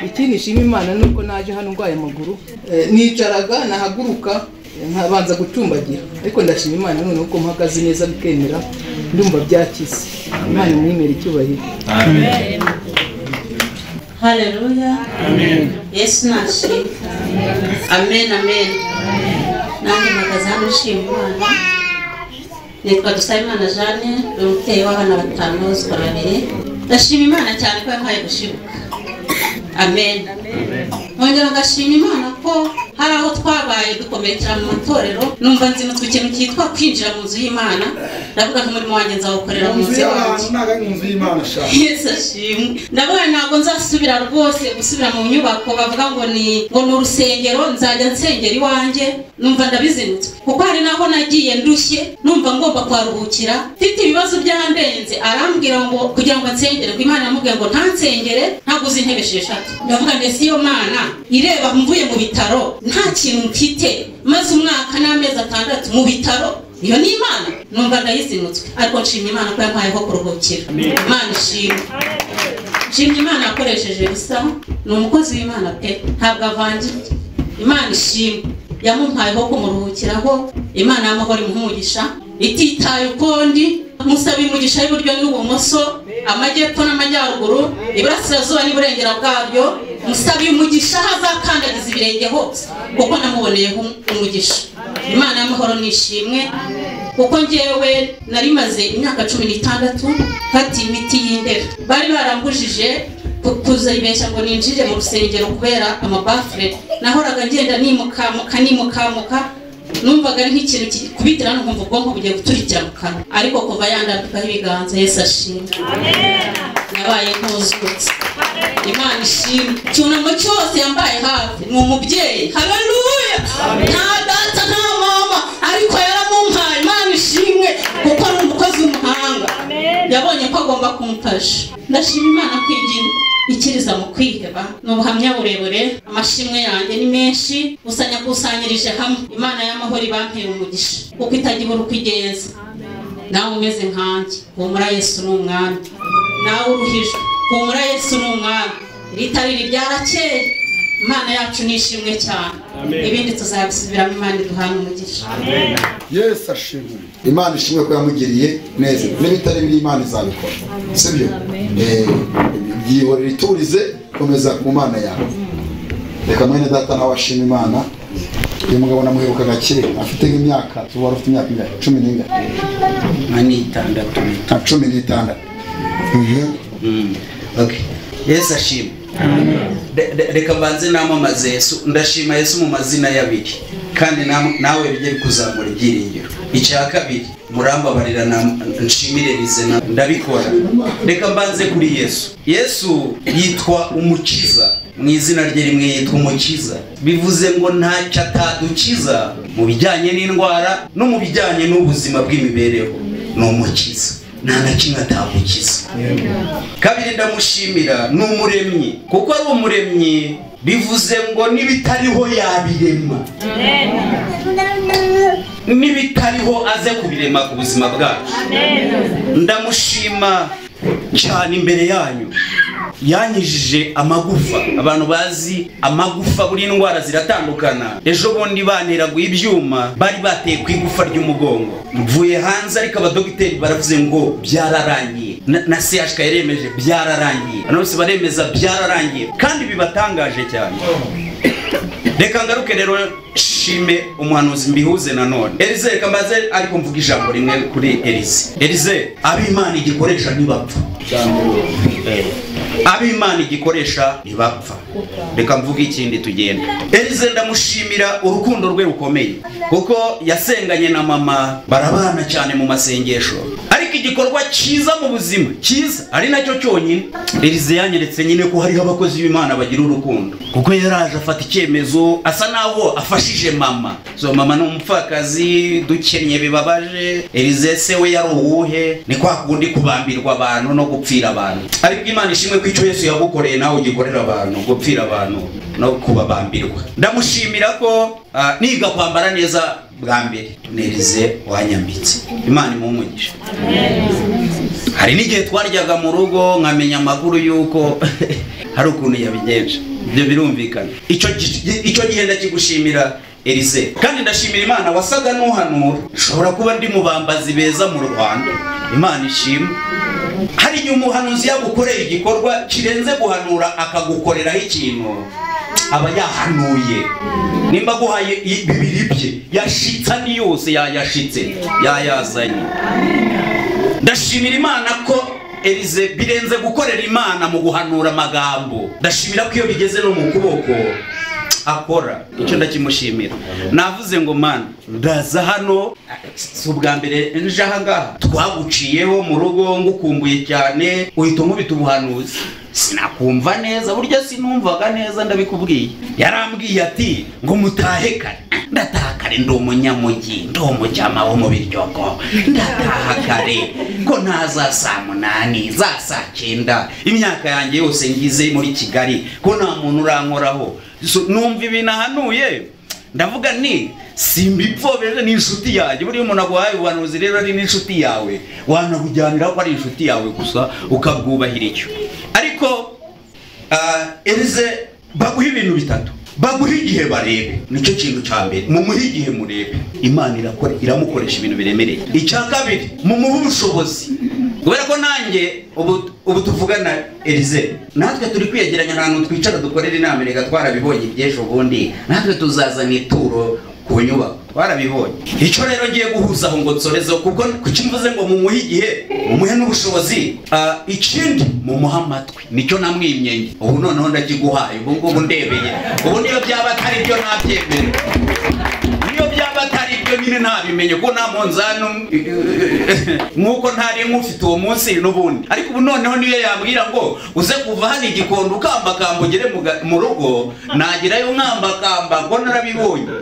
ikindi nshima imana ni uko naje hano ndwaye amaguru Eh, nicaraga nahaguruka eh, nkabanza gucumbagira ariko ndashima imana noneho ko mpagaze neza bikemera ndumva byakize imana imwemera icyubahiro haleluya yesu nashimwe amen amen nanjye mpagaze hano nshima imana nitwa dusabimana jane ni umubyeyi w'abana batanu bose babiri ndashima imana cyane ko yampaye gushibuka amen nkongera ngashima imana ko hari aho twabaye dukomerekera mu matorero numva nzinutse ikintu cyitwa kwinjira mu nzu y'imana ndavuga nk'umurimo wanjye nzawukorera mu nzu y'abantu inzu y'imana shaka yesu ashimwe ndavuga ntabwo nzasubira rwose gusubira mu nyubako bavuga ngo ni ngo ni urusengero nzajya nsengera iwanjye numva ndabizinutswe kuko hari n'aho nagiye ndushye numva ngomba kuharuhukira mfite ibibazo byarandenze arambwira ngo kugira ngo nsengere ngo imana yamubwiye ngo ntansengere ntaguze intebe esheshatu ndavuga ndetse iyo mana ireba mvuye mu bitaro nta kintu mfite maze umwaka n'amezi atandatu mu bitaro iyo ni imana numva ndayizinutswe ariko nshimye imana ko yampaye aho kuruhukira imana ishimwe nshimye imana yakoresheje bisa ni umukozi w'imana pe ntabwo avangiye imana ishimwe yamumpaye aho kumuruhukiraho imana y'amahoro imuhumugisha ititaye ukundi musaba imigisha y'iburyo n'ibumoso amajyepfo n'amajyaruguru iburasirazuba n'iburengera bwabyo musaba umugisha aho azakandagiza ibirenge hose kuko namuboneyeho umugisha imana y'amahoro nishimwe kuko ngewe nari maze imyaka cumi n'itandatu mfata imiti y'indera bari barambujije ku- kuzayibeshya ngo ninjire mu rusengero kubera amabafure nahoraga ngenda nimukamuka nimukamuka numvaga ari nk'ikintu ki- kubitira hano nkumva ubwonko bugiye guturikira mu kanwa ariko kuva yandandikaho ibiganza yesu ashimwe nabaye nkuzutse imana ishimwe icyunamo cyose yambaye hafi ni umubyeyi haleluya nta data nta mama ariko yaramumpaye imana ishimwe kuko ari umukozi w'umuhanga yabonye ko agomba kumfasha ndashima imana kwigira ikiriza mu kwiheba ni ubuhamya burebure amashimwe yanjye ni menshi gusa nyakusanyirije hamwe imana y'amahoro ibampeye umugisha kuko itagira uko igenza nawe umeze nkanjye humura yesu ni umwami nawe uruhijwe humura yesu ni umwami ritabiri ryarakeye imana yacu ni ishimwe cyane Amen. ibindi tuzabisubiramo imana iduhana umugisha yesu ashimwe imana ishimwe ko yamugiriye neza n'ibitari biri imana izabikora sibyo Eh, yihorera iturize komeza ku mana yawe reka mwene data nawe ashima imana uyu mugabo namuheruka gakire afite nk'imyaka ubu wari ufite imyaka ingahe cumi n'ingahe nka n'itandatu nka cumi n'itandatu Mm. Okay. yesu ashima Re- re- reka mbanze namamaze yesu ndashima yesu mu mazina y'abiri kandi nam- nawe bijye bikuzamura ibyiringiro icya kabiri murambabarira na nshimirize na ndabikora reka mbanze kuri yesu yesu yitwa umukiza mu izina rye rimwe yitwa umukiza bivuze ngo ntacyo atadukiza mu bijyanye n'indwara no mu bijyanye n'ubuzima bw'imibereho ni umukiza nta na kimwe atagukiza kabiri ndamushimira ni umuremyi kuko ari umuremyi bivuze ngo n'ibitariho yabirema n'ibitariho aze kubirema ku buzima bwacu ndamushima cyane imbere yanyu yanyujije amagufa abantu bazi amagufa buri ndwara ziratandukana ejo bundi baneraguye ibyuma bari bateye ku igufa ry'umugongo mvuye hanze ariko abadogiteri baravuze ngo byararangiye na- na sehashika yaremeje byararangiye abantu bose baremeza byararangiye kandi bibatangaje cyane reka ngaruke rero shime umuhanuzi mbihuze nanone elize reka mbaze ariko mvuga ijambo rimwe kuri elize elize ab'imana igikoresha ntibapfa ab'imana igikoresha ntibapfa reka mvuge ikindi tugenda elize ndamushimira urukundo rwe rukomeye kuko yasenganye na mama barabana cyane mu masengesho ariko igikorwa cyiza mu buzima cyiza ari nacyo cyonyine elize yanyeretse nyine ko hariho abakozi b'imana bagira urukundo kuko yaraje afata icyemezo asa naho afashije mama so mama ni umupfakazi dukennye bibabaje elize se we yari uwuhe ni kwa kundi kubambirwa abantu no gupfira abantu ariko imana ishimwe ko icyo yesu yagukoreye nawe ugikorera abantu gupfira abantu no kubabambirwa ndamushimira ko ah, niga kwambara neza bwa mbere nerize wanyambitse imana imumugisha hari n'igihe twaryaga mu rugo nkamenya amakuru y'uko hari ukuntu yabigenje ibyo birumvikana icyo gi- icyo gihe ndakigushimira elize kandi ndashimira imana wasaga n'uhanura nshobora kuba ndi mu bambazi beza mu rwanda imana ishima hari igihe umuhanuzi yagukorera igikorwa kirenze guhanura akagukoreraho ikintu aba yahanuye nimba guhaye i- bibiri bye yashitse andi yose yayashitse yayazanye ndashimira imana ko elize birenze gukorera imana mu guhanura amagambo ndashimira ko iyo bigeze no mu kuboko akora icyo ndakimushimira navuze ngo mana ndaza hano si ubwa mbere nje aha ngaha twaguciyeho mu rugo ngukumbuye cyane uhita unkubita ubuhanuzi sinakumva neza burya sinumvaga neza ndabikubwiye yarambwiye ati ngo mutahe kare ndataha kare ndi umunyamujyi ndi umucyama wo mu biryogo ndataha kare ko ntaza saa munani za saa cyenda imyaka yanjye yose ngize muri kigali ko nta muntu urankoraho So, numva ibintu ahanuye ndavuga ni simbipfobere ni inshuti yanjye buriya umuntu aguhaye ubuhanuzi rero ari n'inshuti yawe wanabujyanira ko ari inshuti yawe gusa ukabwubahira icyo ariko ah, elize baguha ibintu bitatu baguha igihe barebe nicyo kintu cya mbere mumuhe igihe murebe imana irakora iramukoresha ibintu biremereye icya kabiri mumuhe ubushobozi kubera ko nanjye ubu ubu tuvugana elize natwe turi kwiyegeranya ahantu twicara dukorera inama reka twarabibonye iby'ejo bundi natwe tuzazana ituro ku nyubako twarabibonye icyo rero ngiye guhuza aho ngo nsorezeho kuko kuki mvuze ngo mumuhe igihe mumuhe n'ubushobozi Ah, ikindi mumuhe amatwi nicyo namwimyenye ubu noneho ndakiguhaye ubu ngubu ndebeye ubu niyo byaba atari byo nabyemere niyo byaba atari byo nyine ntabimenye kuko nta munzani nk'uko ntari nk'ufite uwo munsi n'ubundi ariko ubu noneho niyo yambwira ngo uze kuva hano igikondo ukambakamba ugere mu ga- mu rugo nagerayo nkambakamba ngo narabibonye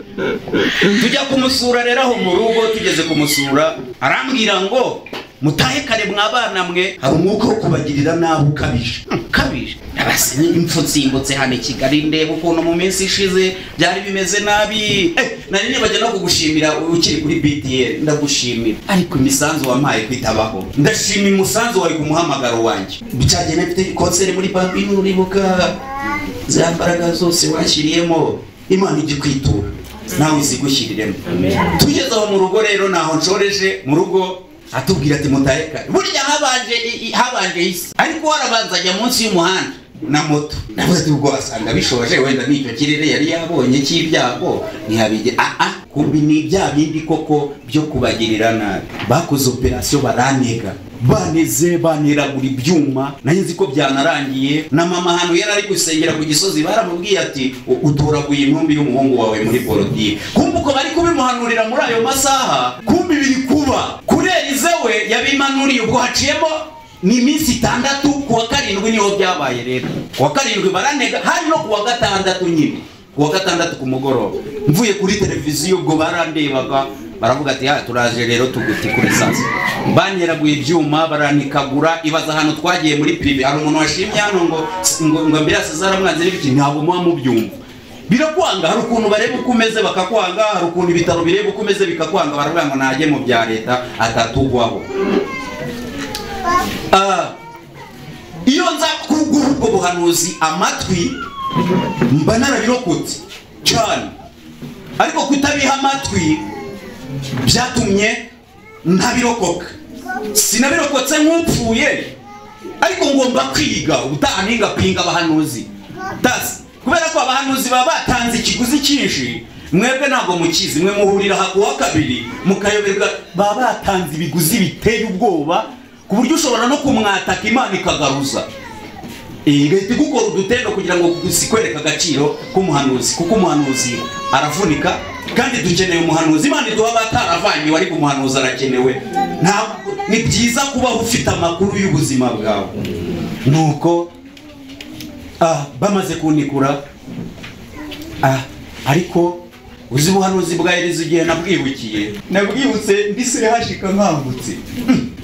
tujya kumusura rero aho mu rugo tugeze kumusura arambwira ngo mutahe kare mwabana mwe hari umwuka wo kubagirira nabi ukabije ukabije abasene impfu nsimbutse hano i kigali ndeba ukuntu mu minsi ishize byari bimeze nabi Eh, nari nibajya no kugushimira ukiri kuri btl ndagushimira ariko imisanzu wampaye kwitabaho ndashima umusanzu wawe ku muhamagaro wanjye cyagenda mfite konseri muri babino uribuka za mbaraga zose washyiriyemo imana ijya ikwitura nawe izigushyiriremo tugeze aho mu rugo rero ntaho nshoreje mu rugo atubwira ati mutahe kare burya habanje i- i- habanje isi ariko warabanza ajya munsi y'umuhanda na moto navuze ati ubwo wasanga bishoje wenda n'icyo kirere yari yabonye cy'ibyago ntihabige aa kubi ni bya bindi koko byo kubagirira nabi bakoze operasiyo barantega baneze banteragura ibyuma nari nzi ko byanarangiye na mama hano yari ari gusengera ku gisozi baramubwiye ati "U- utoraguye intumbi y'umuhungu wawe muri politiki kumva uko bari kubimuhanurira muri ayo masaha kumva ibiri kuba kuri elize we yabimanuriye ubwo haciyemo ni iminsi itandatu ku wa karindwi niho byabaye rero ku wa karindwi barantega hari no ku wa gatandatu nyine ku wa gatandatu ku mugoroba mvuye kuri televiziyo ubwo barandebaga baravuga ati "Ah, turaje rero tuguti kuri sasa banyeraguye ibyuma baranikagura ibaza ahantu twagiye muri pirive hari umuntu washimye hano ngo ngo ngo ambirasi zaramwanze n'ibiki ntabwo muba mubyumva birakwanga hari ukuntu bareba uko umeze bakakwanga hari ukuntu ibitaro bireba uko umeze bikakwanga baravuga ngo najye mu bya leta atatugwaho Ah, iyo nza kuguha ubwo buhanuzi amatwi mba narabirokotse cyane ariko kutabiha amatwi byatumye ntabirokoka sinabirokotse nk'upfuye ariko ngomba kwiga ubutaha ningapinga abahanuzi tasi kubera ko abahanuzi baba batanze ikiguzi cyinshi mwebwe ntabwo mukizi mwe muhurira aha kuwa kabiri mukayoberwa baba batanze ibiguzi biteye ubwoba ku buryo ushobora no kumwataka imana ikagaruza Eh, igahita igukora udutendo kugira ngo sikwereka agaciro k'umuhanuzi kuko umuhanuzi aravunika kandi dukeneye umuhanuzi imana iduha abataravanye ariko umuhanuzi arakenewe ntabwo ni byiza kubaho ufite amakuru y'ubuzima bwawe nuko ah, bamaze kunikura ah, ariko uzi ubuhanuzi bwa eliza igihe nabwibukiye nabwibutse ndise hashika nkangutse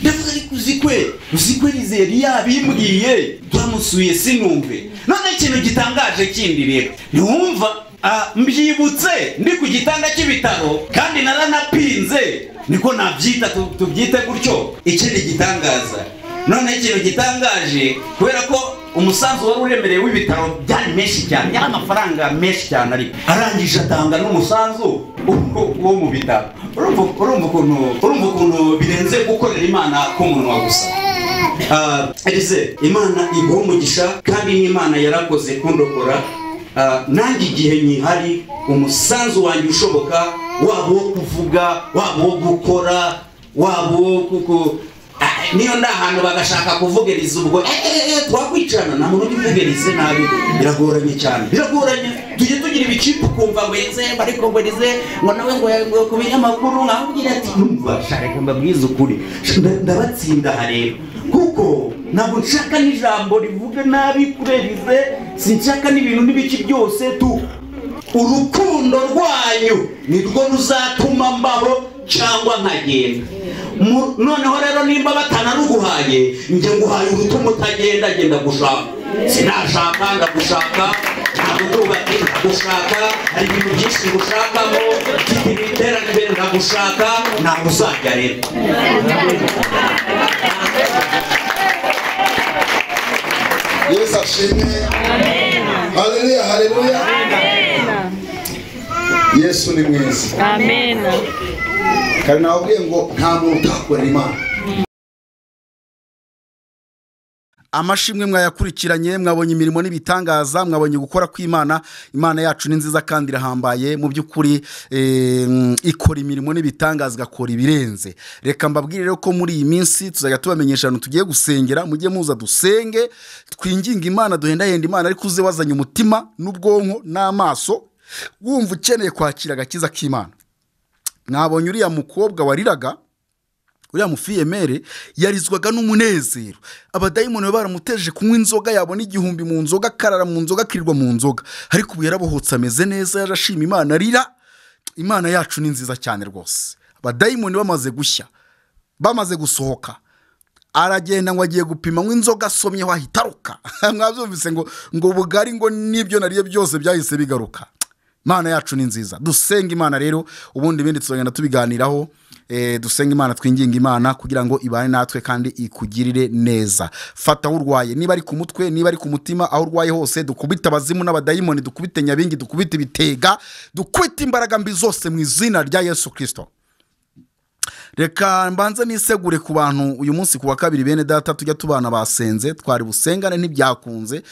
ndavuga ariko uzi kwe uzi kwe nizeri yabimbwiye turamusuye sinumve none ikintu gitangaje kindi rero ntiwumva ah, mbyibutse ndi ku gitanda cy'ibitaro kandi naranapinze niko nabyita tu- tubyite gutyo ikindi gitangaza none ikintu gitangaje kubera ko umusanzu wari uremereye w'ibitaro byari menshi cyane yari amafaranga menshi cyane ariko arangije atanga n'umusanzu wo- wo mu bitaro urumva urumva ukuntu urumva ukuntu birenze gukorera imana k'umunwa gusa Ah, Elise imana iguha umugisha kandi n'imana yarakoze kundokora Ah, nanjye igihe nyihari umusanzu wanjye ushoboka waba uwo kuvuga waba uwo gukora waba uwo kuko Ah, niyo nda ahantu bagashaka kuvugiriza ubwo eh, eh, eh, twakwicana nta muntu ujya nabi biragoranye cyane biragoranye tujye tugira ibicipe ukumva ngo ese ariko ngo rize ngo nawe ngo ngo ku binyamakuru nkababwira ati numva shareka mbabwize ukuri Nda- ndabatsinda aha rero kuko ntabwo nshaka n'ijambo rivuga nabi kuri rize sinshaka n'ibintu n'ibiki byose tu urukundo rwanyu nirwo ruzatuma mbaho cyangwa nkagenda Mu- noneho rero nimba batanaruguhaye njye nguhaye urutuma utagenda genda gushaka sinashaka ndagushaka ndagukubati ndagushaka hari ibintu byinshi ngushakamo mfite iterambere ndagushaka ntabwo uzajya rero yesu ashimwe haleluya haleluya yesu ni mwiza kandi nababwiye ngo nta muntu utakorera imana amashimwe mwayakurikiranye mwabonye imirimo n'ibitangaza mwabonye gukora kw'imana imana yacu ni nziza kandi irahambaye mu by'ukuri eh, mm, ikora imirimo n'ibitangaza igakora ibirenze reka mbabwire rero ko muri iyi minsi tuzajya tubamenyesha ahantu tugiye gusengera mujye muza dusenge twinginge imana duhendahenda imana ariko uze wazanye umutima n'ubwonko n'amaso wumva ukeneye kwakira agakiza k'imana mwabonye uriya mukobwa wariraga uriya mufiyemere yarizwaga n'umunezero abadayimoni baba baramuteje kunywa inzoga yabona igihumbi mu nzoga akarara mu nzoga akirirwa mu nzoga ariko ubu yarabohotse ameze neza yarashima imana arira imana yacu ni nziza cyane rwose abadayimoni bamaze gushya bamaze gusohoka aragenda ngo agiye gupima ngo inzoga asomyeho ahita aruka mwabyumvise ngo ngo ubugari ngo n'ibyo nariye byose byahise bigaruka imana yacu ni nziza dusenga imana rero ubundi ibindi tuzagenda tubiganiraho Eh, dusenga imana twinginga imana kugira ngo ibane natwe kandi ikugirire neza fata aho urwaye niba ari ku mutwe niba ari ku mutima aho urwaye hose dukubite abazimu n'abadayimoni dukubite nyabingi dukubite ibitega dukubite imbaraga mbi zose mu izina rya yesu kirisito reka mbanze nisegure ku bantu uyu munsi ku wa kabiri bene data tujya tubana basenze twari busengane ntibyakunze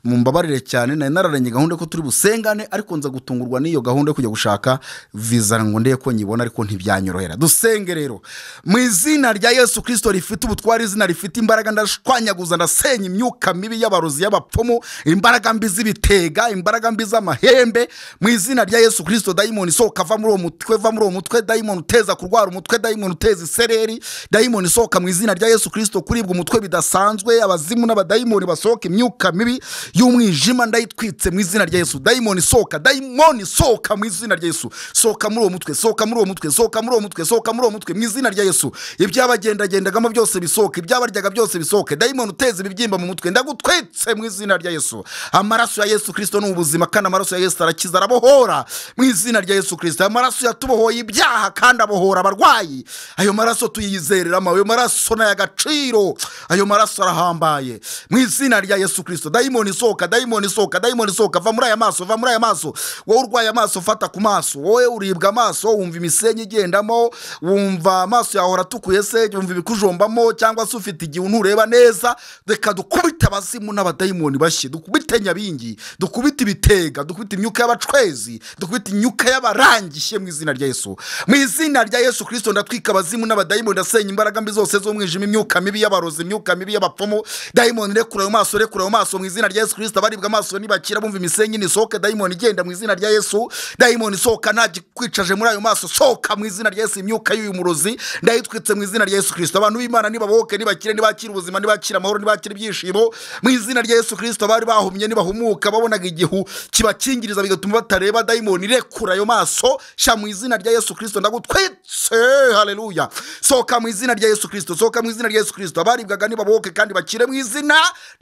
mumbabarire cyane nari nararanye gahunda ko turi busengane ariko nza gutungurwa n'iyo gahunda yo kujya gushaka viza ngo ndebe ko nyibona ariko ntibyanyorohera dusenge rero mu izina rya yesu kirisito rifite ubutware izina rifite imbaraga ndashwanyaguza ndasenya imyuka mibi y'abarozi y'abapfumu imbaraga mbi z'ibitega imbaraga mbi z'amahembe mu izina rya yesu kirisito dayimoni isohoka va muri uwo mutwe va muri uwo mutwe dayimoni uteza kurwara umutwe dayimoni uteza isereri dayimoni isohoka mu izina rya yesu kirisito kuribwa umutwe bidasanzwe abazimu n'abadayimoni basohoka imyuka mibi y'umwijima ndayitwitse mu izina rya yesu dayimoni isohoka dayimoni isohoka mu izina rya yesu sohoka muri uwo mutwe sohoka muri uwo mutwe sohoka muri uwo mutwe sohoka muri uwo mutwe mu izina rya yesu ibyabagendagendagamo byose bisohoke ibyabaryaga byose bisohoke dayimoni uteza ibibyimba mu mutwe ndagutwitse mu izina rya yesu amaraso ya yesu kirisito ni ubuzima kandi amaraso ya yesu arakiza arabohora mu izina rya yesu kirisito aya maraso yatubohoye ibyaha kandi abohora abarwayi ayo maraso tuyizereramo ayo maraso ni ay'agaciro ayo maraso arahambaye mu izina rya yesu kirisito dayimoni isohoka dayimoni isohoka dayimoni isohoka va muri aya maso va muri aya maso wowe urwaye amaso fata ku maso wowe uribwa amaso wumva imisenyi igendamo wumva amaso yawe aratukuye se wumva ibikujombamo cyangwa se ufite igihe ntureba neza reka dukubite abazimu n'abadayimoni bashye dukubite nyabingi dukubite ibitega dukubite imyuka y'abacwezi dukubite imyuka y'abarangishye mu izina rya yesu mu izina rya yesu kirisito ndatwika abazimu n'abadayimoni ndasenya imbaraga mbi zose z'umwijima imyuka mibi y'abarozi imyuka mibi y'abapfumu dayimoni rekura ayo maso rekura ayo maso mu izina rya yesu kirisito abaribwa amaso nibakira bumva imisenyi nisohoke dayimoni igenda mu izina rya yesu dayimoni sohoka nta gikwicaje muri ayo maso sohoka mu izina rya yesu imyuka y'uyu murozi ndayitwitse mu izina rya yesu kirisito abantu b'imana nibabohoke nibakire nibakire ubuzima nibakire amahoro nibakire ibyishimo mu izina rya yesu kirisito abari bahumye nibahumuka babonaga igihu kibakingiriza bigatuma batareba dayimoni rekura ayo maso sha mu izina rya yesu kirisito ndagutwitse haleluya sohoka mu izina rya yesu kirisito sohoka mu izina rya yesu kirisito abaribwaga nibabohoke kandi bakire mu izina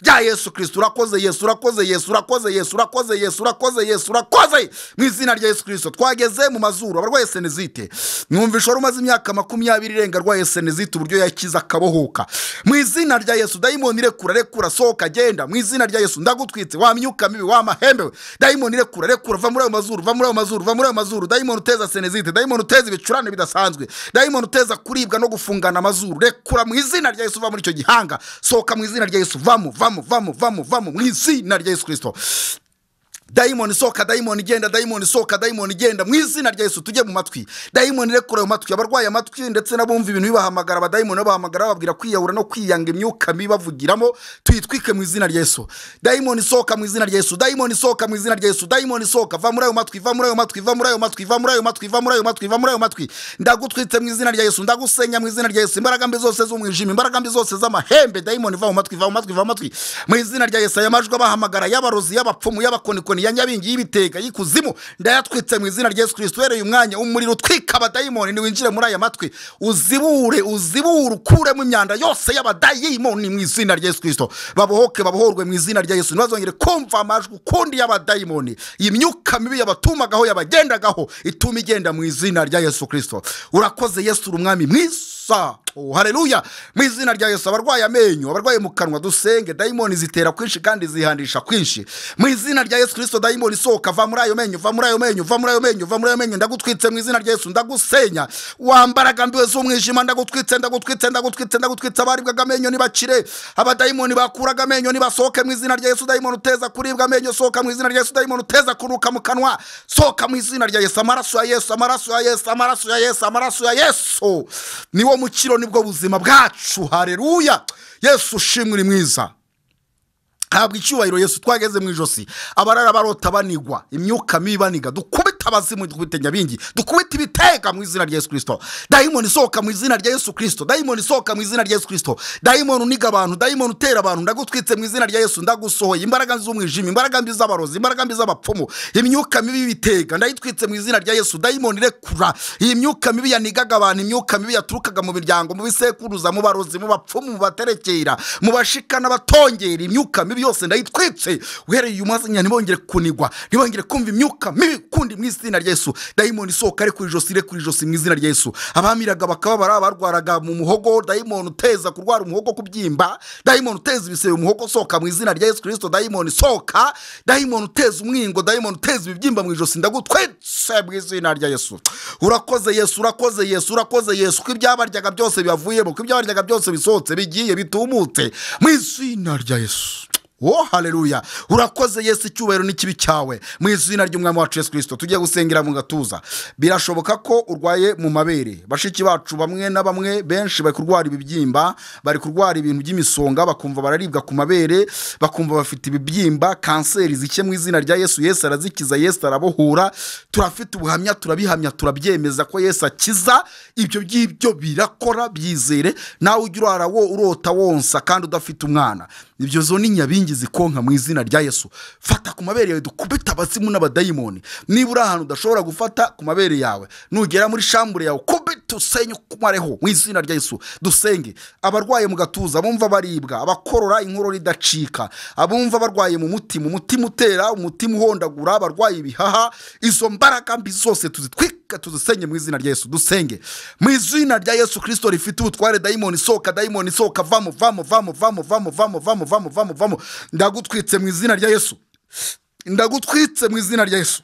rya yesu kirisito urakoze yesu urakoze yesu urakoze yesu urakoze yesu urakoze yesu urakoze mu izina rya yesu kirisito twageze mu mazuru abarwaye senezite mwumvisha wari umaze imyaka makumyabiri irenga arwaye senezite uburyo yakiza akabohoka mu izina rya yesu dayimoni rekura rekura sohoka genda mu izina rya yesu ndagutwitse wa myuka mibi wa mahembe we. dayimoni rekura rekura va muri ayo mazuru va muri ayo mazuru va muri ayo mazuru dayimoni uteza senezite dayimoni uteza ibicurane bidasanzwe dayimoni uteza kuribwa no gufungana amazuru rekura mu izina rya yesu va muri icyo gihanga sohoka mu izina rya yesu vamo vamo vamo vamo vamo mu izina rya yesu kirisito dayimoni sohoka dayimoni igenda dayimoni sohoka dayimoni igenda mu izina rya yesu tujye mu matwi dayimoni rekura ayo matwi abarwaye amatwi ndetse n'abumva ibintu bibahamagara abadayimoni babahamagara bababwira kwiyahura no kwiyanga imyuka mibi bavugiramo tuyitwike mu izina rya yesu dayimoni sohoka mu izina rya yesu dayimoni sohoka mu izina rya yesu dayimoni sohoka va muri ayo matwi va muri ayo matwi va muri ayo matwi va muri ayo matwi va muri ayo matwi va muri ayo matwi ndagutwitse mu izina rya yesu ndagusenya mu izina rya yesu imbaraga mbi zose z'umwijima imbaraga mbi zose z'amahembe dayimoni va mu matwi va mu matwi va mu matwi mu izina rya yesu aya majwi abahamagara y'abarozi y'abapfumu y'abakonikoni ya nyabingi y'ibitega y'ikuzimu ndayatwitse mu izina rya yesu kirisito uhereye umwanya umuriro utwika abadayimoni ntiwinjire muri aya matwi uzibure uzibure ukuremo imyanda yose y'abadayimoni mu izina rya yesu kirisito babohoke babohorwe mu izina rya yesu ntibazongere kumva amajwi ukundi y'abadayimoni iyi myuka mibi yabatumagaho yabagendagaho ituma igenda mu izina rya yesu kirisito urakoze yesu uri umwami mwiza Oh, haleluya mu izina rya yesu abarwaye amenyo abarwaye mu kanwa dusenge dayimoni zitera kwinshi kandi zihandisha kwinshi mu izina rya yesu kirisito dayimoni isohoka va muri ayo menyo va muri ayo menyo va muri ayo menyo va muri ayo menyo ndagutwitse mu izina rya yesu ndagusenya wambaraga mbiwe z'umwijima ndagutwitse ndagutwitse ndagutwitse ndagutwitse abaribwaga amenyo nibakire abadayimoni bakuraga amenyo nibasohoke mu izina rya yesu dayimoni uteza kuribwa amenyo sohoka mu izina rya yesu dayimoni uteza kunuka mu kanwa sohoka mu izina rya yesu amaraso ya yesu amaraso ya yesu amaraso ya yesu amaraso ya yesu niwo mukiro nibwo buzima bwacu hareruya yesu ushimwe uri mwiza habwa icyubahiro yesu twageze mu ijosi abarara barota banigwa imyuka mibi baniga dukubite abazimu dukubite nyabingi dukubite ibitega mu izina rya yesu kirisito dayimoni isohoka mu izina rya yesu kirisito dayimoni isohoka mu izina rya yesu kirisito dayimoni uniga abantu dayimoni utera abantu ndagutwitse mu izina rya yesu ndagusohoye imbaraga z'umwijima imbaraga mbi z'abarozi imbaraga mbi z'abapfumu imyuka mibi y'ibitega ndayitwitse mu izina rya yesu dayimoni rekura iyi myuka mibi yanigaga abantu imyuka mibi yaturukaga mu miryango mu bisekuruza mu barozi mu bapfumu mu baterekera mu bashika n'abatongera imyuka mibi yose ndayitwitse uhereye uyu mwanya ntibongere kunigwa ntibongere kumva imyuka mibi ndagukundi mu izina rya yesu dayimoni isohoka ari kuri ijosi ire kuri ijosi mu izina rya yesu abamiraga bakababara barwaraga mu muhogo dayimoni uteza kurwara umuhogo kubyimba dayimoni uteza ibisebe mu muhogo sohoka mu izina rya yesu kirisito dayimoni sohoka dayimoni uteza umwingo dayimoni uteza ibibyimba mu ijosi ndagutwetse mu izina rya yesu urakoze yesu urakoze yesu urakoze yesu ko ibyabaryaga byose biyavuyemo ko ibyabaryaga byose bisohotse bigiye bitumutse mu izina rya yesu wo haleluya urakoze yesu icyubahiro n'ikibi cyawe mu izina ry'umwami wacu yesu kirisito tujye gusengera mu gatuza birashoboka ko urwaye mu mabere bashiki bacu bamwe na bamwe benshi bari kurwara ibibyimba bari kurwara ibintu by'imisonga bakumva bararibwa ku mabere bakumva bafite ibibyimba kanseri zike mu izina rya yesu yesu arazikiza yesu arabohura turafite ubuhamya turabihamya turabyemeza ko yesu akiza ibyo ngibyo birakora byizere nawe ujya urara wo urota wonsa kandi udafite umwana ibyo zo ni nyabingi zikonka mu izina rya yesu fata ku mabere yawe dukubita abasimu n'abadayimoni niba uri ahantu udashobora gufata ku mabere yawe nugera muri shambure yawe kubita usenye ukumareho mu izina rya yesu dusenge abarwaye mu gatuza abumva baribwa abakorora inkorora idacika abumva barwaye mu mutima umutima utera umutima uhondagura abarwaye ibihaha izo mbaraga mbi zose tuzitwika tuzisenye mu izina rya yesu dusenge mu izina rya yesu kirisito rifite ubutware dayimoni sohoka dayimoni sohoka vamo vamo vamo vamo vamo vamo vamo vamo vamo vamo ndagutwitse mu izina rya yesu ndagutwitse mu izina rya yesu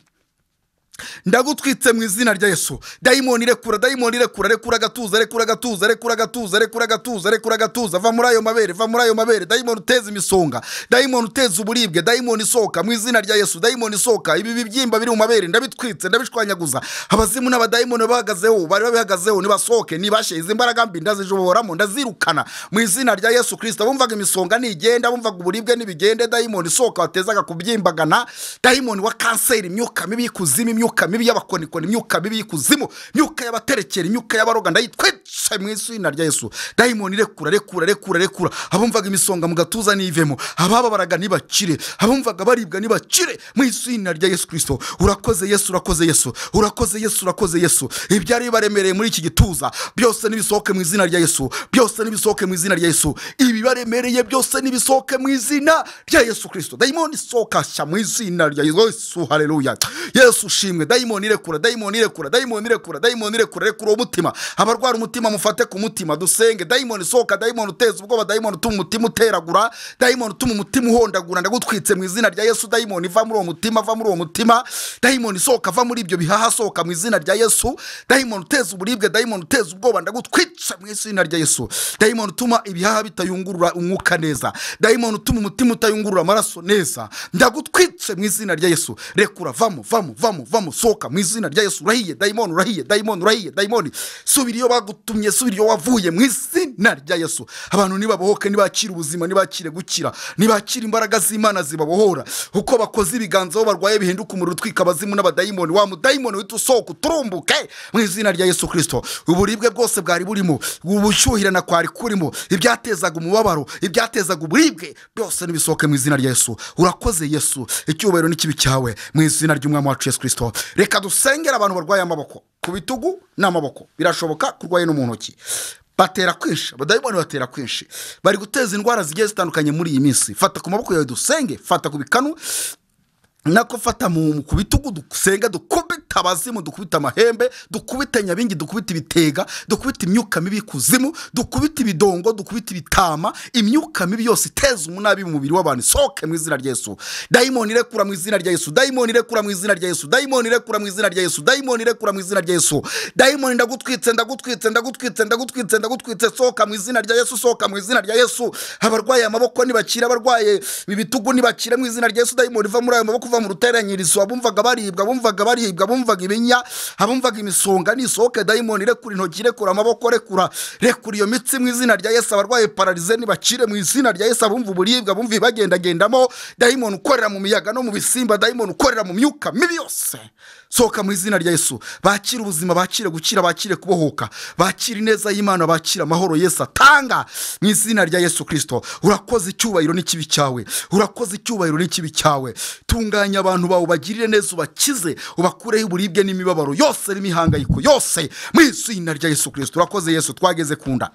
ndagutwitse mu izina rya yesu dayimoni rekura dayimoni rekura rekura agatuza rekura agatuza rekura agatuza rekura agatuza rekura agatuza va muri ayo mabere va muri ayo mabere dayimoni uteza imisonga dayimoni uteza uburibwe dayimoni isohoka mu izina rya yesu dayimoni isohoka ibi bibyimba biri mu mabere ndabitwitse ndabishwanyaguza abazimu n'abadayimoni bahagazeho bari babihagazeho nibasohoke nibashye izi mbaraga mbi ndazijoboramo ndazirukana mu izina rya yesu kirisita bumvaga imisonga nigenda bumvaga uburibwe nibigende dayimoni isohoka watezaga kubyimbagana dayimoni wa kanseri imyuka mibi y'ikuzimu imyuka mibi y'abakonikoni imyuka mibi y'ikuzimu imyuka y'abaterekera imyuka y'abaroga ndayitwitse mu izina rya yesu dayimoni rekura rekura rekura rekura abumvaga imisonga mu gatuza nivemo abababaraga ntibakire abumvaga baribwa ntibakire mu izina rya yesu kirisito urakoze yesu urakoze yesu urakoze yesu urakoze yesu ibyari bibaremereye muri iki gituza byose nibisohoke mu izina rya yesu byose nibisohoke mu izina rya yesu ibibaremereye byose nibisohoke mu izina rya yesu kirisito dayimoni sohoka shya mu izina rya yesu haleluya yesu ushimwe dayimoni irekura dayimoni irekura dayimoni irekura dayimoni irekura rekura umutima abarwara umutima mufate ku mutima dusenge dayimoni sohoka dayimoni uteza ubwoba dayimoni utuma umutima uteragura dayimoni utuma umutima uhondagura ndagutwitse mu izina rya yesu dayimoni va muri uwo mutima va muri uwo mutima dayimoni sohoka va muri ibyo bihaha sohoka mu izina rya yesu dayimoni uteza uburibwe dayimoni uteza ubwoba ndagutwitse mu izina rya yesu dayimoni utuma ibihaha bitayungurura umwuka neza dayimoni utuma umutima utayungurura amaraso neza ndagutwitse mu izina rya yesu rekura vamo vamo vamo vamo sohoka mu izina rya yesu urahiye dayimoni urahiye dayimoni urahiye dayimoni subira iyo bagutumye subira iyo wavuye mu izina rya yesu abantu nibabohoke nibakire ubuzima nibakire gukira nibakire imbaraga z'imana zibabohora uko bakoze ibiganza aho barwaye bihinduka umuriro utwika abazimu n'abadayimoni wa mudayimoni uhita usohoka uturumbuke mu izina rya yesu kirisito uburibwe bwose bwari burimo ubushyuhirana kwari kurimo ibyatezaga umubabaro ibyatezaga uburibwe byose nibisohoke mu izina rya yesu urakoze yesu icyubahiro n'ikibi cyawe mu izina ry'umwami wacu yesu kirisito reka dusengere abantu barwaye amaboko ku bitugu n'amaboko birashoboka kurwaye no mu ntoki batera kwinshi abadayimoni batera kwinshi bari guteza indwara zigiye zitandukanye muri iyi minsi fata ku maboko yawe dusenge fata ku bikanu nako fata mu ku bitugu dusenga dukubita abazimu dukubita amahembe dukubita nyabingi dukubita ibitega dukubita imyuka mibi y'ikuzimu dukubita ibidongo dukubita ibitama imyuka mibi yose iteza umunabi mu mubiri w'abantu isohoke mu izina rya yesu dayimoni irekura mu izina rya yesu dayimoni irekura mu izina rya yesu dayimoni irekura mu izina rya yesu dayimoni irekura mu izina rya yesu dayimoni ndagutwitse ndagutwitse ndagutwitse ndagutwitse ndagutwitse sohoka mu izina rya yesu sohoka mu izina rya yesu abarwaye amaboko ntibakire abarwaye ibitugu ntibakire mu izina rya yesu dayimoni va muri ayo maboko kuva mu ruteranyirizo abumvaga baribwa abumvaga baribwa abumvaga ibinya abumvaga imisonga nisohoke dayimoni rekura intoki rekura amaboko rekura rekura iyo mitsi mu izina rya yesu abarwaye pararize ntibakire mu izina rya yesu abumva uburibwe abumva ibibagendagendamo dayimoni ukorera mu miyaga no mu bisimba dayimoni ukorera mu myuka mibi yose sohoka mu izina rya yesu bakire ubuzima bakire gukira bakire kubohoka bakire ineza y'imana bakire amahoro yesu atanga mu izina rya yesu kirisito urakoze icyubahiro n'ikibi cyawe urakoze icyubahiro n'ikibi cyawe tunganya abantu bawe ubagirire neza ubakize ubakureho uburibwe n'imibabaro yose n'imihangayiko yose mu izina rya yesu kirisito urakoze yesu twageze ku nda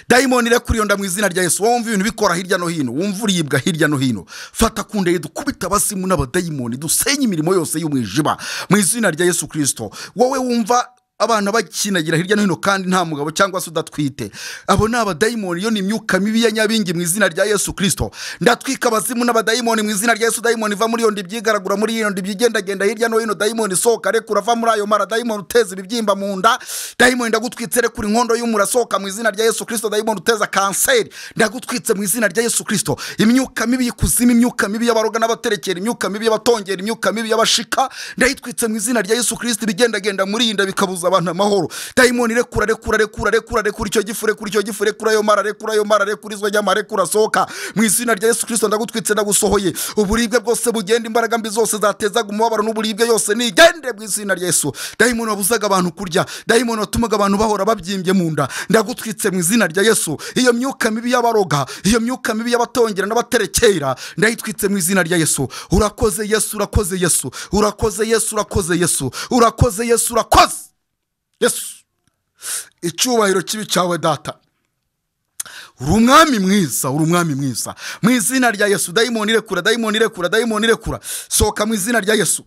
dayimoni irekuririnda mu izina rya Yesu wowe wumva ibintu bikora hirya no hino wumva uribwa hirya no hino fata ku ndege dukubita abasimu n'abadayimoni dusenya imirimo yose y'umwijima mu izina rya Yesu kirisito wowe wumva abana bakinagira hirya no hino kandi nta mugabo cyangwa se udatwite abo ni abadayimoni iyo ni imyuka mibi ya nyabingi mu izina rya yesu kirisito ndatwika abazimu n'abadayimoni mu izina rya yesu dayimoni iva muri iyo ndibyigaragura muri iyo ndibyigendagenda hirya no hino dayimoni sohoka rekura ava muri ayo mara dayimoni uteza ibibyimba mu nda dayimoni ndagutwitse rekura inkondo y'umura sohoka mu izina rya yesu kirisito dayimoni uteza kanseri ndagutwitse mu izina rya yesu kirisito imyuka mibi y'ikuzimu imyuka mibi y'abaroga n'abaterekera imyuka mibi y'abatongera imyuka mibi y'abashika ndayitwitse mu izina rya yesu kirisito ibigendagenda muri iyi nda bikabuza abantu amahoro dayimoni rekura rekura rekura rekura rekura icyo gifu rekura icyo gifu rekura ayo mara rekura ayo mara rekura izo nyama rekura sohoka mu izina rya yesu kirisito ndagutwitse ndagusohoye uburibwe bwose bugenda imbaraga mbi zose zatezaga umubabaro n'uburibwe yose nigende mu izina rya yesu dayimoni wabuzaga abantu kurya dayimoni watumaga abantu bahora babyimbye mu nda ndagutwitse mu izina rya yesu iyo myuka mibi y'abaroga iyo myuka mibi y'abatongera n'abaterekera ndayitwitse mu izina rya yesu urakoze yesu urakoze yesu urakoze yesu urakoze yesu urakoze yesu urakoze yesu icyubahiro kibi cyawe data uri umwami mwiza uri umwami mwiza mu izina rya yesu dayimoni irekura dayimoni irekura dayimoni irekura sohoka mu izina rya yesu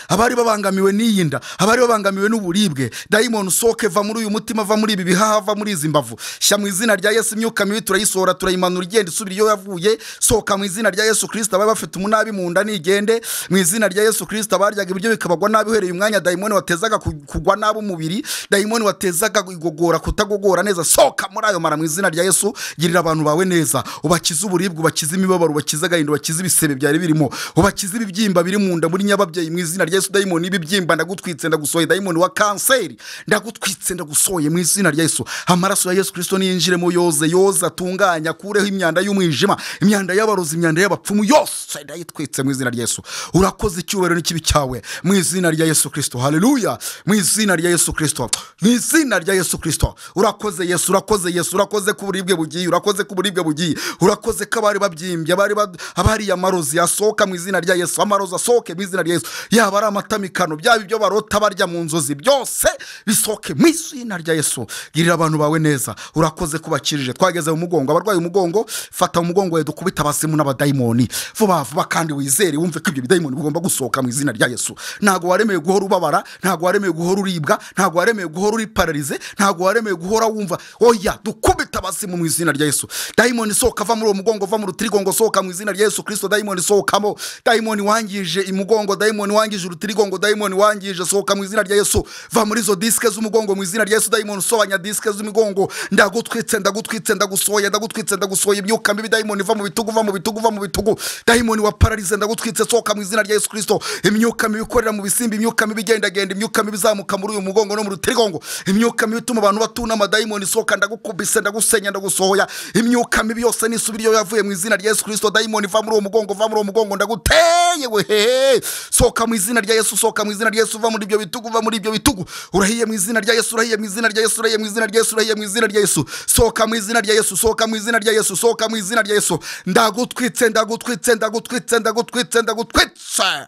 abari babangamiwe n'iyi nda abari babangamiwe n'uburibwe dayimoni usohoke va muri uyu mutima va muri ibi bihaha va muri izi mbavu shyira mu izina rya yesu imyuka mibi turayisohora turayimanura igenda isubira iyo yavuye sohoka mu izina rya yesu kirisita abari bafite umunabi mu nda nigende mu izina rya yesu kirisita baryaga ibiryo bikabagwa nabi uhereye umwanya dayimoni watezaga ku- kugwa nabi umubiri dayimoni watezaga igogora kutagogora neza sohoka muri ayo mara mu izina rya yesu girira abantu bawe neza ubakize uburibwe ubakize imibabaro ubakize agahinda ubakize ibisebe byari birimo ubakize ibibyimba biri mu nda muri nyababyeyi mu izina rya yesu dayimoni ibibyimba ndagutwitse ndagusohoye dayimoni wa kanseri ndagutwitse ndagusohoye mu izina rya yesu amaraso ya yesu kirisito niyinjiremo yoze yoze atunganye akureho imyanda y'umwijima imyanda y'abarozi imyanda y'abapfumu yose ndayitwitse mu izina rya yesu urakoze icyubahiro n'ikibi cyawe mu izina rya yesu kirisito haleluya mu izina rya yesu kirisito mu izina rya yesu kirisito urakoze yesu urakoze yesu urakoze ko uburibwe bugiye urakoze ko uburibwe bugiye urakoze ko abari babyimbye abari bad- abari amarozi asohoka mu izina rya yesu amarozi asohoke mu izina rya yesu yaba ari amatamikano byaba ibyo barota barya mu nzozi byose bisohoke mu izina rya yesu girira abantu bawe neza urakoze ko bakirije twageze mu mugongo abarwaye umugongo fata mu mugongo we dukubita abasimu n'abadayimoni vuba vuba kandi wizere wumve ko ibyo bidayimoni bigomba gusohoka mu izina rya yesu ntabwo waremeye guhora ubabara ntabwo waremeye guhora uribwa ntabwo waremeye guhora uri pararize ntabwo waremeye guhora wumva oya dukubita abasimu mu izina rya yesu dayimoni sohoka va muri uwo mugongo va mu rutirigongo sohoka mu izina rya yesu kirisito dayimoni sohokamo dayimoni wangije imugongo dayimoni wangije urutirigongo dayimoni wangije sohoka mu izina rya yesu va muri izo disike z'umugongo mu izina rya yesu dayimoni usobanya disike z'imigongo ndagutwitse ndagutwitse ndagusohoye ndagutwitse ndagusohoye imyuka mibi dayimoni va mu bitugu va mu bitugu va mu bitugu dayimoni wa pararize ndagutwitse sohoka mu izina rya yesu kirisito imyuka mibi ikorera mu bisimba imyuka mibi igendagenda imyuka mibi izamuka muri uyu mugongo no mu rutirigongo imyuka mibi ituma abantu batunama dayimoni sohoka ndagukubise ndagusenya ndagusohoya imyuka mibi yose nisubira iyo yavuye mu izina rya yesu kirisito dayimoni va muri uwo mugongo va muri uwo mugongo ndaguteye wehehe sohoka mu izina rya yesu sohoka mu izina rya yesu va muri ibyo bitugu va muri ibyo bitugu urahiye mu izina rya yesu urahiye mu izina rya yesu urahiye mu izina rya yesu urahiye mu izina rya yesu sohoka mu izina rya yesu sohoka mu izina rya yesu sohoka mu izina rya yesu ndagutwitse ndagutwitse ndagutwitse ndagutwitse ndagutwitse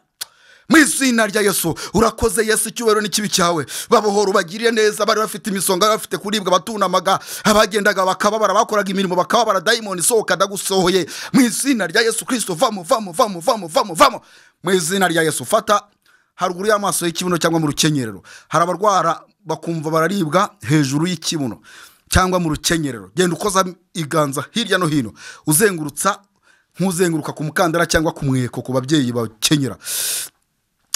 mu izina rya yesu urakoze yesu icyubahiro n'ikibi cyawe babohora ubagiriye neza bari bafite imisonga bari bafite kuribwa batunamaga abagendaga bakababara bakoraga imirimo bakababara dayimoni sohoka ndagusohoye mu izina rya yesu kirisito vamo vamo vamo vamo vamo vamo mu izina rya yesu fata haruguru y'amaso y'ikibuno cyangwa mu rukenyerero hari abarwara bakumva bararibwa hejuru y'ikibuno cyangwa mu rukenyerero genda ukoza iganza hirya no hino uzengurutsa nk'uzenguruka ku mukandara cyangwa ku mweko ku babyeyi bakenyera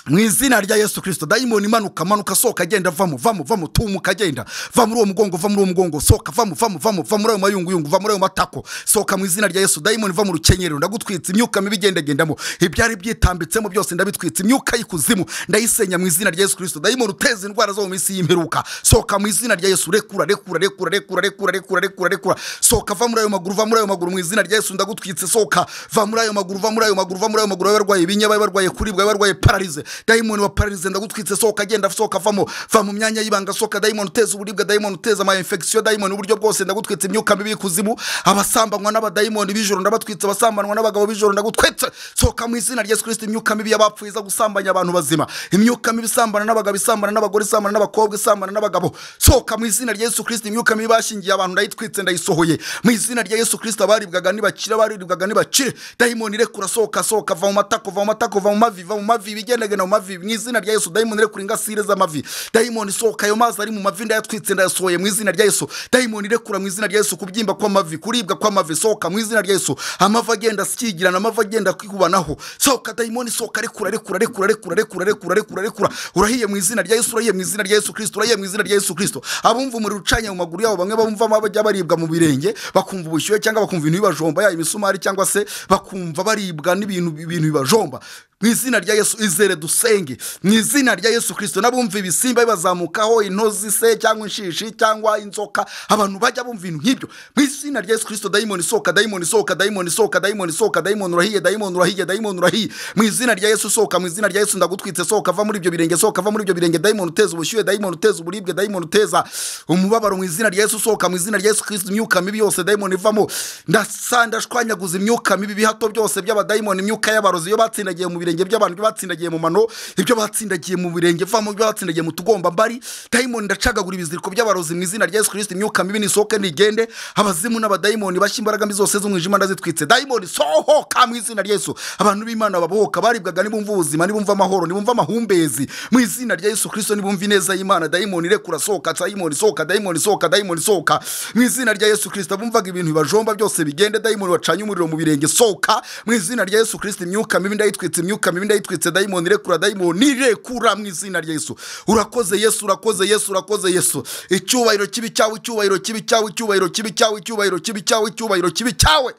mu izina rya yesu kirisito dayimoni imanuka manuka sohoka agenda vamo vamo vamo tumuka agenda va muri uwo mugongo va muri uwo mugongo sohoka vamo vamo vamo va muri ayo mayunguyungu va muri ayo matako sohoka mu izina rya yesu dayimoni va mu rukenyerero ndagutwitse imyuka mibi igendagendamo ibyari byitambitsemo byose ndabitwitse imyuka y'ikuzimu ndayisenya mu izina rya yesu kirisito dayimoni uteza indwara zo mu minsi y'imperuka sohoka mu izina rya yesu rekura rekura rekura rekura rekura rekura rekura rekura sohoka va muri ayo maguru va muri ayo maguru mu izina rya yesu ndagutwitse sohoka va muri ayo maguru va muri ayo maguru va muri ayo maguru abe barwaye ibinya abe barwaye kuribwa abe barwaye pararize dayimoni wa pararize ndagutwitse sohoka agenda sohoka avamo va mu myanya y'ibanga sohoka dayimoni uteza uburibwe dayimoni uteza ama infection dayimoni uburyo bwose ndagutwitse imyuka mibi y'ikuzimu abasambanywa n'abadayimoni b'ijoro ndabatwitse abasambanwa n'abagabo b'ijoro ndagutwitse sohoka mu izina rya yesu kirisito imyuka mibi y'abapfuye iza gusambanya abantu bazima imyuka mibi isambana n'abagabo isambana n'abagore isambana n'abakobwa isambana n'abagabo sohoka mu izina rya yesu kirisito imyuka mibi bashingiye abantu ndayitwitse ndayisohoye mu izina rya yesu kirisito abaribwaga ntibakire abaribwaga ntibakire dayimoni rekura sohoka sohoka va mu matako va mu matako va mu mavi va mu mavi ibigendagenda mu mavi mu izina rya yesu dayimoni rekura ingasire z'amavi dayimoni sohoka ayo mazi ari mu mavi ndayatwitse ndayasohoye mu izina rya yesu dayimoni rekura mu izina rya yesu kubyimba kw'amavi kuribwa kw'amavi sohoka mu izina rya yesu amavi agenda asikigirana amavi agenda kwikubanaho sohoka dayimoni sohoka rekura rekura rekura rekura rekura rekura rekura rekura urahiye mu izina rya yesu urahiye mu izina rya yesu kristo urahiye mu izina rya yesu kristo abumva umuriro ucanye mu maguru yabo bamwe bumva bajya baribwa mu birenge bakumva ubushyuhe cyangwa bakumva ibintu bibajomba yaba imisumari cyangwa se bakumva baribwa n'ibintu ibintu bibajomba mu izina rya yesu izere dusenge mu izina rya yesu kirisito n'abumva ibisimba bibazamukaho intozi se cyangwa inshishi cyangwa inzoka abantu bajya bumva ibintu nk'ibyo mu izina rya yesu kirisito dayimoni isohoka dayimoni isohoka dayimoni isohoka dayimoni isohoka dayimoni urahiye dayimoni urahiye dayimoni urahiye mu izina rya yesu sohoka mu izina rya yesu ndagutwitse sohoka va muri ibyo birenge sohoka va muri ibyo birenge dayimoni uteza ubushyuhe dayimoni uteza uburibwe dayimoni uteza umubabaro mu izina rya yesu sohoka mu izina rya yesu kirisito imyuka mibi yose dayimoni ivamo ndasa ndashwanyaguza imyuka mibi ibihato byose by'abadayimoni imyuka y'abarozi iyo batsindagiye mu birenge by'abantu ibyo batsindagiye mu mano ibyo batsindagiye mu birenge vamo ibyo batsindagiye mu tugomba mbari dayimoni ndacagagura ibiziriko by'abarozi mu izina rya yesu kirisito imyuka mibi nisohoke nigende abazimu n'abadayimoni bashya imbaraga mbi zose z'umwijima ndazitwitse dayimoni sohoka mu izina rya yesu abantu b'imana babohoka baribwaga nibumva ubuzima nibumva amahoro nibumva amahumbezi mu izina rya yesu kirisito nibumva ineza y'imana dayimoni rekura sohoka dayimoni sohoka dayimoni sohoka dayimoni sohoka mu izina rya yesu kirisito bumvaga ibintu bibajomba byose bigende dayimoni wacanye umuriro mu birenge sohoka mu izina rya yesu kirisito imyuka mibi ndayitwitse imyuka mibi ndayitwitse dayimoni rekura dayimoni rekura mu izina rya yesu urakoze yesu urakoze yesu urakoze yesu icyubahiro kibi cyawe icyubahiro kibi cyawe icyubahiro kibi cyawe icyubahiro kibi cyawe icyubahiro kibi cyawe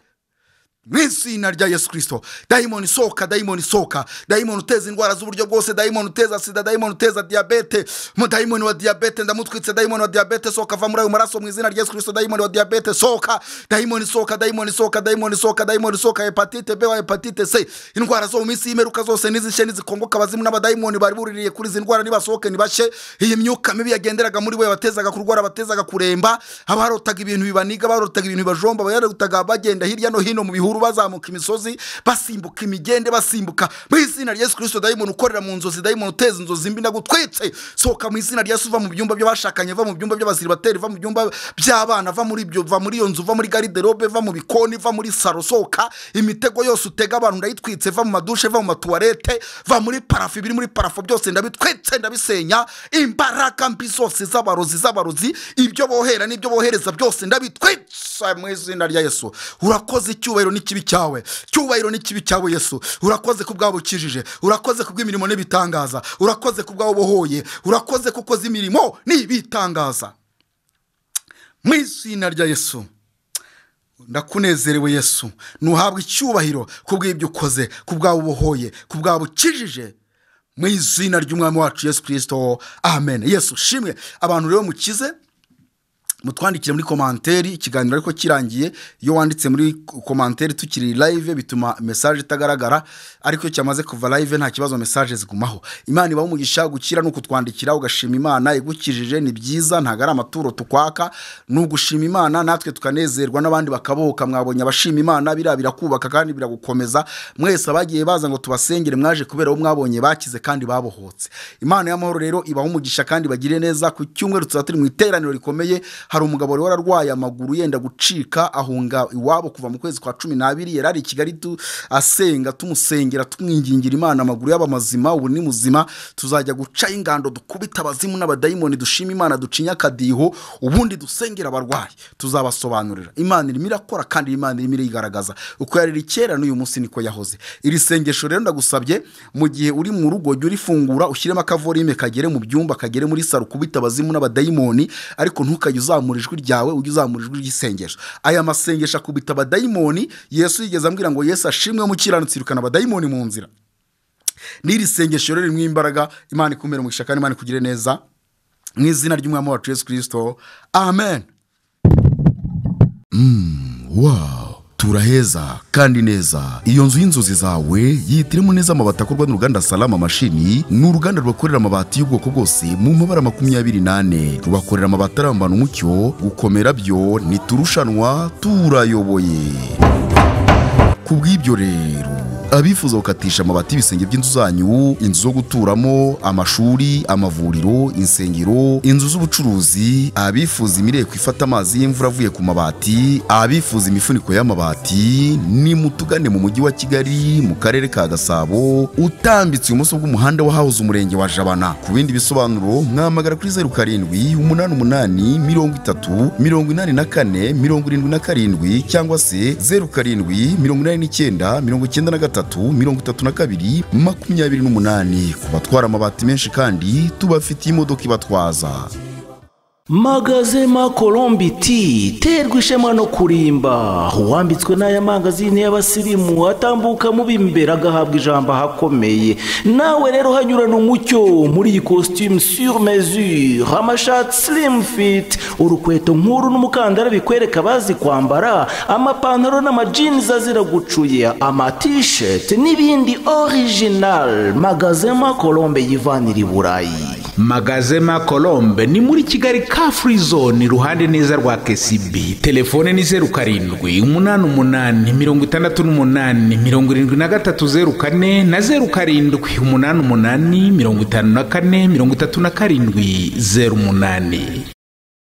mu izina rya yesu kirisito dayimoni sohoka dayimoni sohoka dayimoni uteza indwara z'uburyo bwose dayimoni uteza sida dayimoni uteza diyabete mu dayimoni wa diyabete ndamutwitse dayimoni wa diyabete sohoka va muri ayo maraso mu izina rya yesu kirisito dayimoni wa diyabete sohoka dayimoni sohoka dayimoni sohoka dayimoni sohoka dayimoni sohoka hepatite b wa hepatite c indwara zo mu minsi y'imperuka zose n'izishye n'izikongoka abazimu n'abadayimoni bari buririye kuri izi ndwara nibasohoke nibashe iyi myuka mibi yagenderaga muri we yabatezaga kurwara abatezaga kuremba abarotaga ibintu bibaniga abarotaga ibintu bibajomba abarotaga bagenda hirya no hino mu bihuru bihuru bazamuka imisozi basimbuka imigende basimbuka mu izina rya yesu kirisito dayimoni ukorera mu nzozi dayimoni uteza inzozi mbi ndagutwitse sohoka mu izina rya yesu uva mu byumba by'abashakanye va mu byumba by'abasiribateri va mu byumba by'abana va muri ibyo va muri iyo nzu va muri gariderobe va mu bikoni va muri saro sohoka imitego yose utega abantu ndayitwitse va mu madushe va mu matuwarete va muri parafu ibiri muri parafu byose ndabitwitse ndabisenya imbaraga mbi zose z'abarozi z'abarozi ibyo bohera n'ibyo bohereza byose ndabitwitse mu izina rya yesu urakoze icyubahiro n'ikibi cyawe cyubahiro n'ikibi cyawe yesu urakoze ku bwabo ukijije urakoze ku bw'imirimo n'ibitangaza urakoze ku bwabo bohoye urakoze ku ukoze imirimo n'ibitangaza mu izina rya yesu ndakunezerewe yesu ntuhabwe icyubahiro ku bw'ibyo ukoze ku bwabo ubohoye ku bwabo ukijije mu izina ry'umwami wacu yesu kirisito amen yesu shimwe abantu rero mukize mutwandikire muri komanteri ikiganiro ariko kirangiye iyo wanditse muri komanteri tukiri live bituma mesaje itagaragara ariko iyo cyamaze kuva live nta kibazo mesaje zigumaho imana ibaho umugisha gukira ni ukutwandikira ugashima imana igukijije ni byiza ntabwo ari amaturo tukwaka ni ugushima imana natwe tukanezerwa n'abandi bakabohoka mwabonye abashima imana biriya birakubaka kandi biragukomeza mwese abagiye baza ngo tubasengere mwaje kubera abo mwabonye bakize kandi babohotse imana y'amahoro rero ibaho umugisha kandi bagire neza ku cyumweru tuzaba turi mu iteraniro rikomeye hari umugabo wari wararwaye amaguru yenda gucika ahunga iwabo kuva mu kwezi kwa cumi n'abiri yari ari i kigali asenga tumusengera tumwingingira imana amaguru y'abamazima ubu ni muzima tuzajya guca ingando dukubita abazimu n'abadayimoni dushima imana ducinya akadiho ubundi dusengera abarwayi tuzabasobanurira imana irimo irakora kandi imana irimo irigaragaza uko yariri kera n'uyu munsi niko yahoze iri sengesho rero ndagusabye mu gihe uri mu rugo jya urifungura ushyiremo akavorime kagere mu byumba kagere muri saro kubita abazimu n'abadayimoni ariko ntukajye uzamura uzamura ijwi ryawe ujye uzamura ijwi ry'isengesho aya masengesho akubita abadayimoni yesu yigeze ambwira ngo yesu ashimwe mu kiranutsi irukana abadayimoni mu nzira n'iri sengesho rero ririmo imbaraga imana ikumira umugisha kandi imana ikugire neza mu izina ry'umwami wacu yesu kirisito amen wow tura heza kandi neza iyo nzu y'inzozi zawe yihitiremo neza amabati akorwa n'uruganda salama mashini ni uruganda rubakorera amabati y'ubwoko bwose mu mabara makumyabiri n'ane rubakorera amabati arambana umucyo gukomera byo ntiturushanwa turayoboye ku bw'ibyo rero abifuza gukatisha amabati y'ibisenge by'inzu zanyu inzu zo guturamo amashuri amavuriro insengero inzu z'ubucuruzi abifuza imireko ifata amazi y'imvura avuye ku mabati abifuza imifuniko y'amabati ni mutugane mu mujyi wa kigali mu karere ka gasabo utambitse ibumoso bw'umuhanda wa hawuze umurenge wa jabana ku bindi bisobanuro mwamagara kuri zeru karindwi umunani umunani mirongo itatu mirongo inani na kane mirongo irindwi na karindwi cyangwa se zeru karindwi mirongo inani n'icyenda mirongo icyenda na gatatu mirongo itatu na kabiri makumyabiri n'umunani ku batwara amabati menshi kandi tubafitiye imodoka ibatwaza magazema kolombi ti terwa ishema no kurimba uwambitswe n'aya mangazini y'abasirimu atambuka mu b'imbere agahabwa ijambo ahakomeye nawe rero hanyurana umucyo muri iyi costume sur mesure amashati slim fit urukweto nk'uru n'umukandara bikwereka abazi kwambara amapantaro n'amajinizi azira gucuya amatisheti n'ibindi original magazema kolombe yivanira i burayi magazema colombe ni muri kigali ka free zone iruhande neza rwa kcb telefone ni zeru karindwi umunani umunani mirongo itandatu n'umunani mirongo irindwi na gatatu zeru kane na zeru karindwi umunani umunani mirongo itanu na kane mirongo itatu na karindwi zeru umunani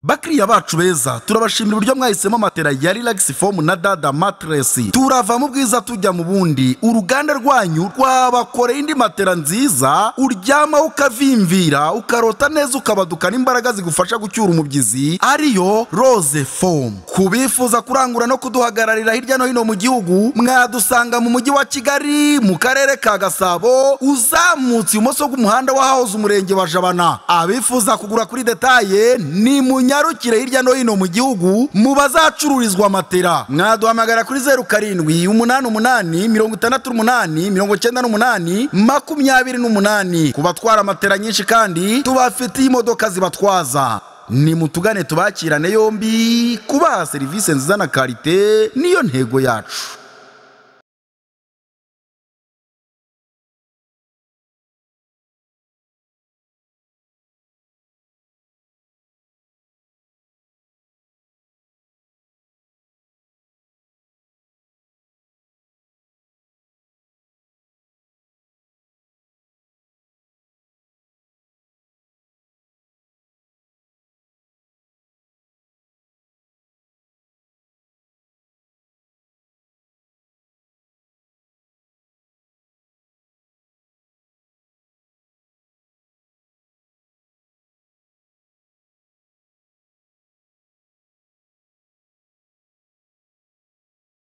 bakiriya bacu beza turabashimira uburyo mwahisemo matera ya relax foam na dada matress turava mu bwiza tujya mu bundi uruganda rwanyu rwabakoreye indi matera nziza uryama ukavimvira ukarota neza ukabaduka n'imbaraga zigufasha gucyura umubyizi ariyo rose foam ku bifuza kurangura no kuduhagararira hirya no hino mu gihugu mwadusanga mu mujyi wa kigali mu karere ka gasabo uzamutse ibumoso bw'umuhanda wa hahoze umurenge wa jabana abifuza kugura kuri detaye ni mu munyarukire hirya no hino mu gihugu mu bazacururizwa matera mwaduhamagara kuri zeru karindwi umunani umunani mirongo itandatu n'umunani mirongo cyenda n'umunani makumyabiri n'umunani ku batwara matera nyinshi kandi tubafitiye imodoka zibatwaza ni mutugane tubakirane yombi kubaha serivisi nziza na karite niyo ntego yacu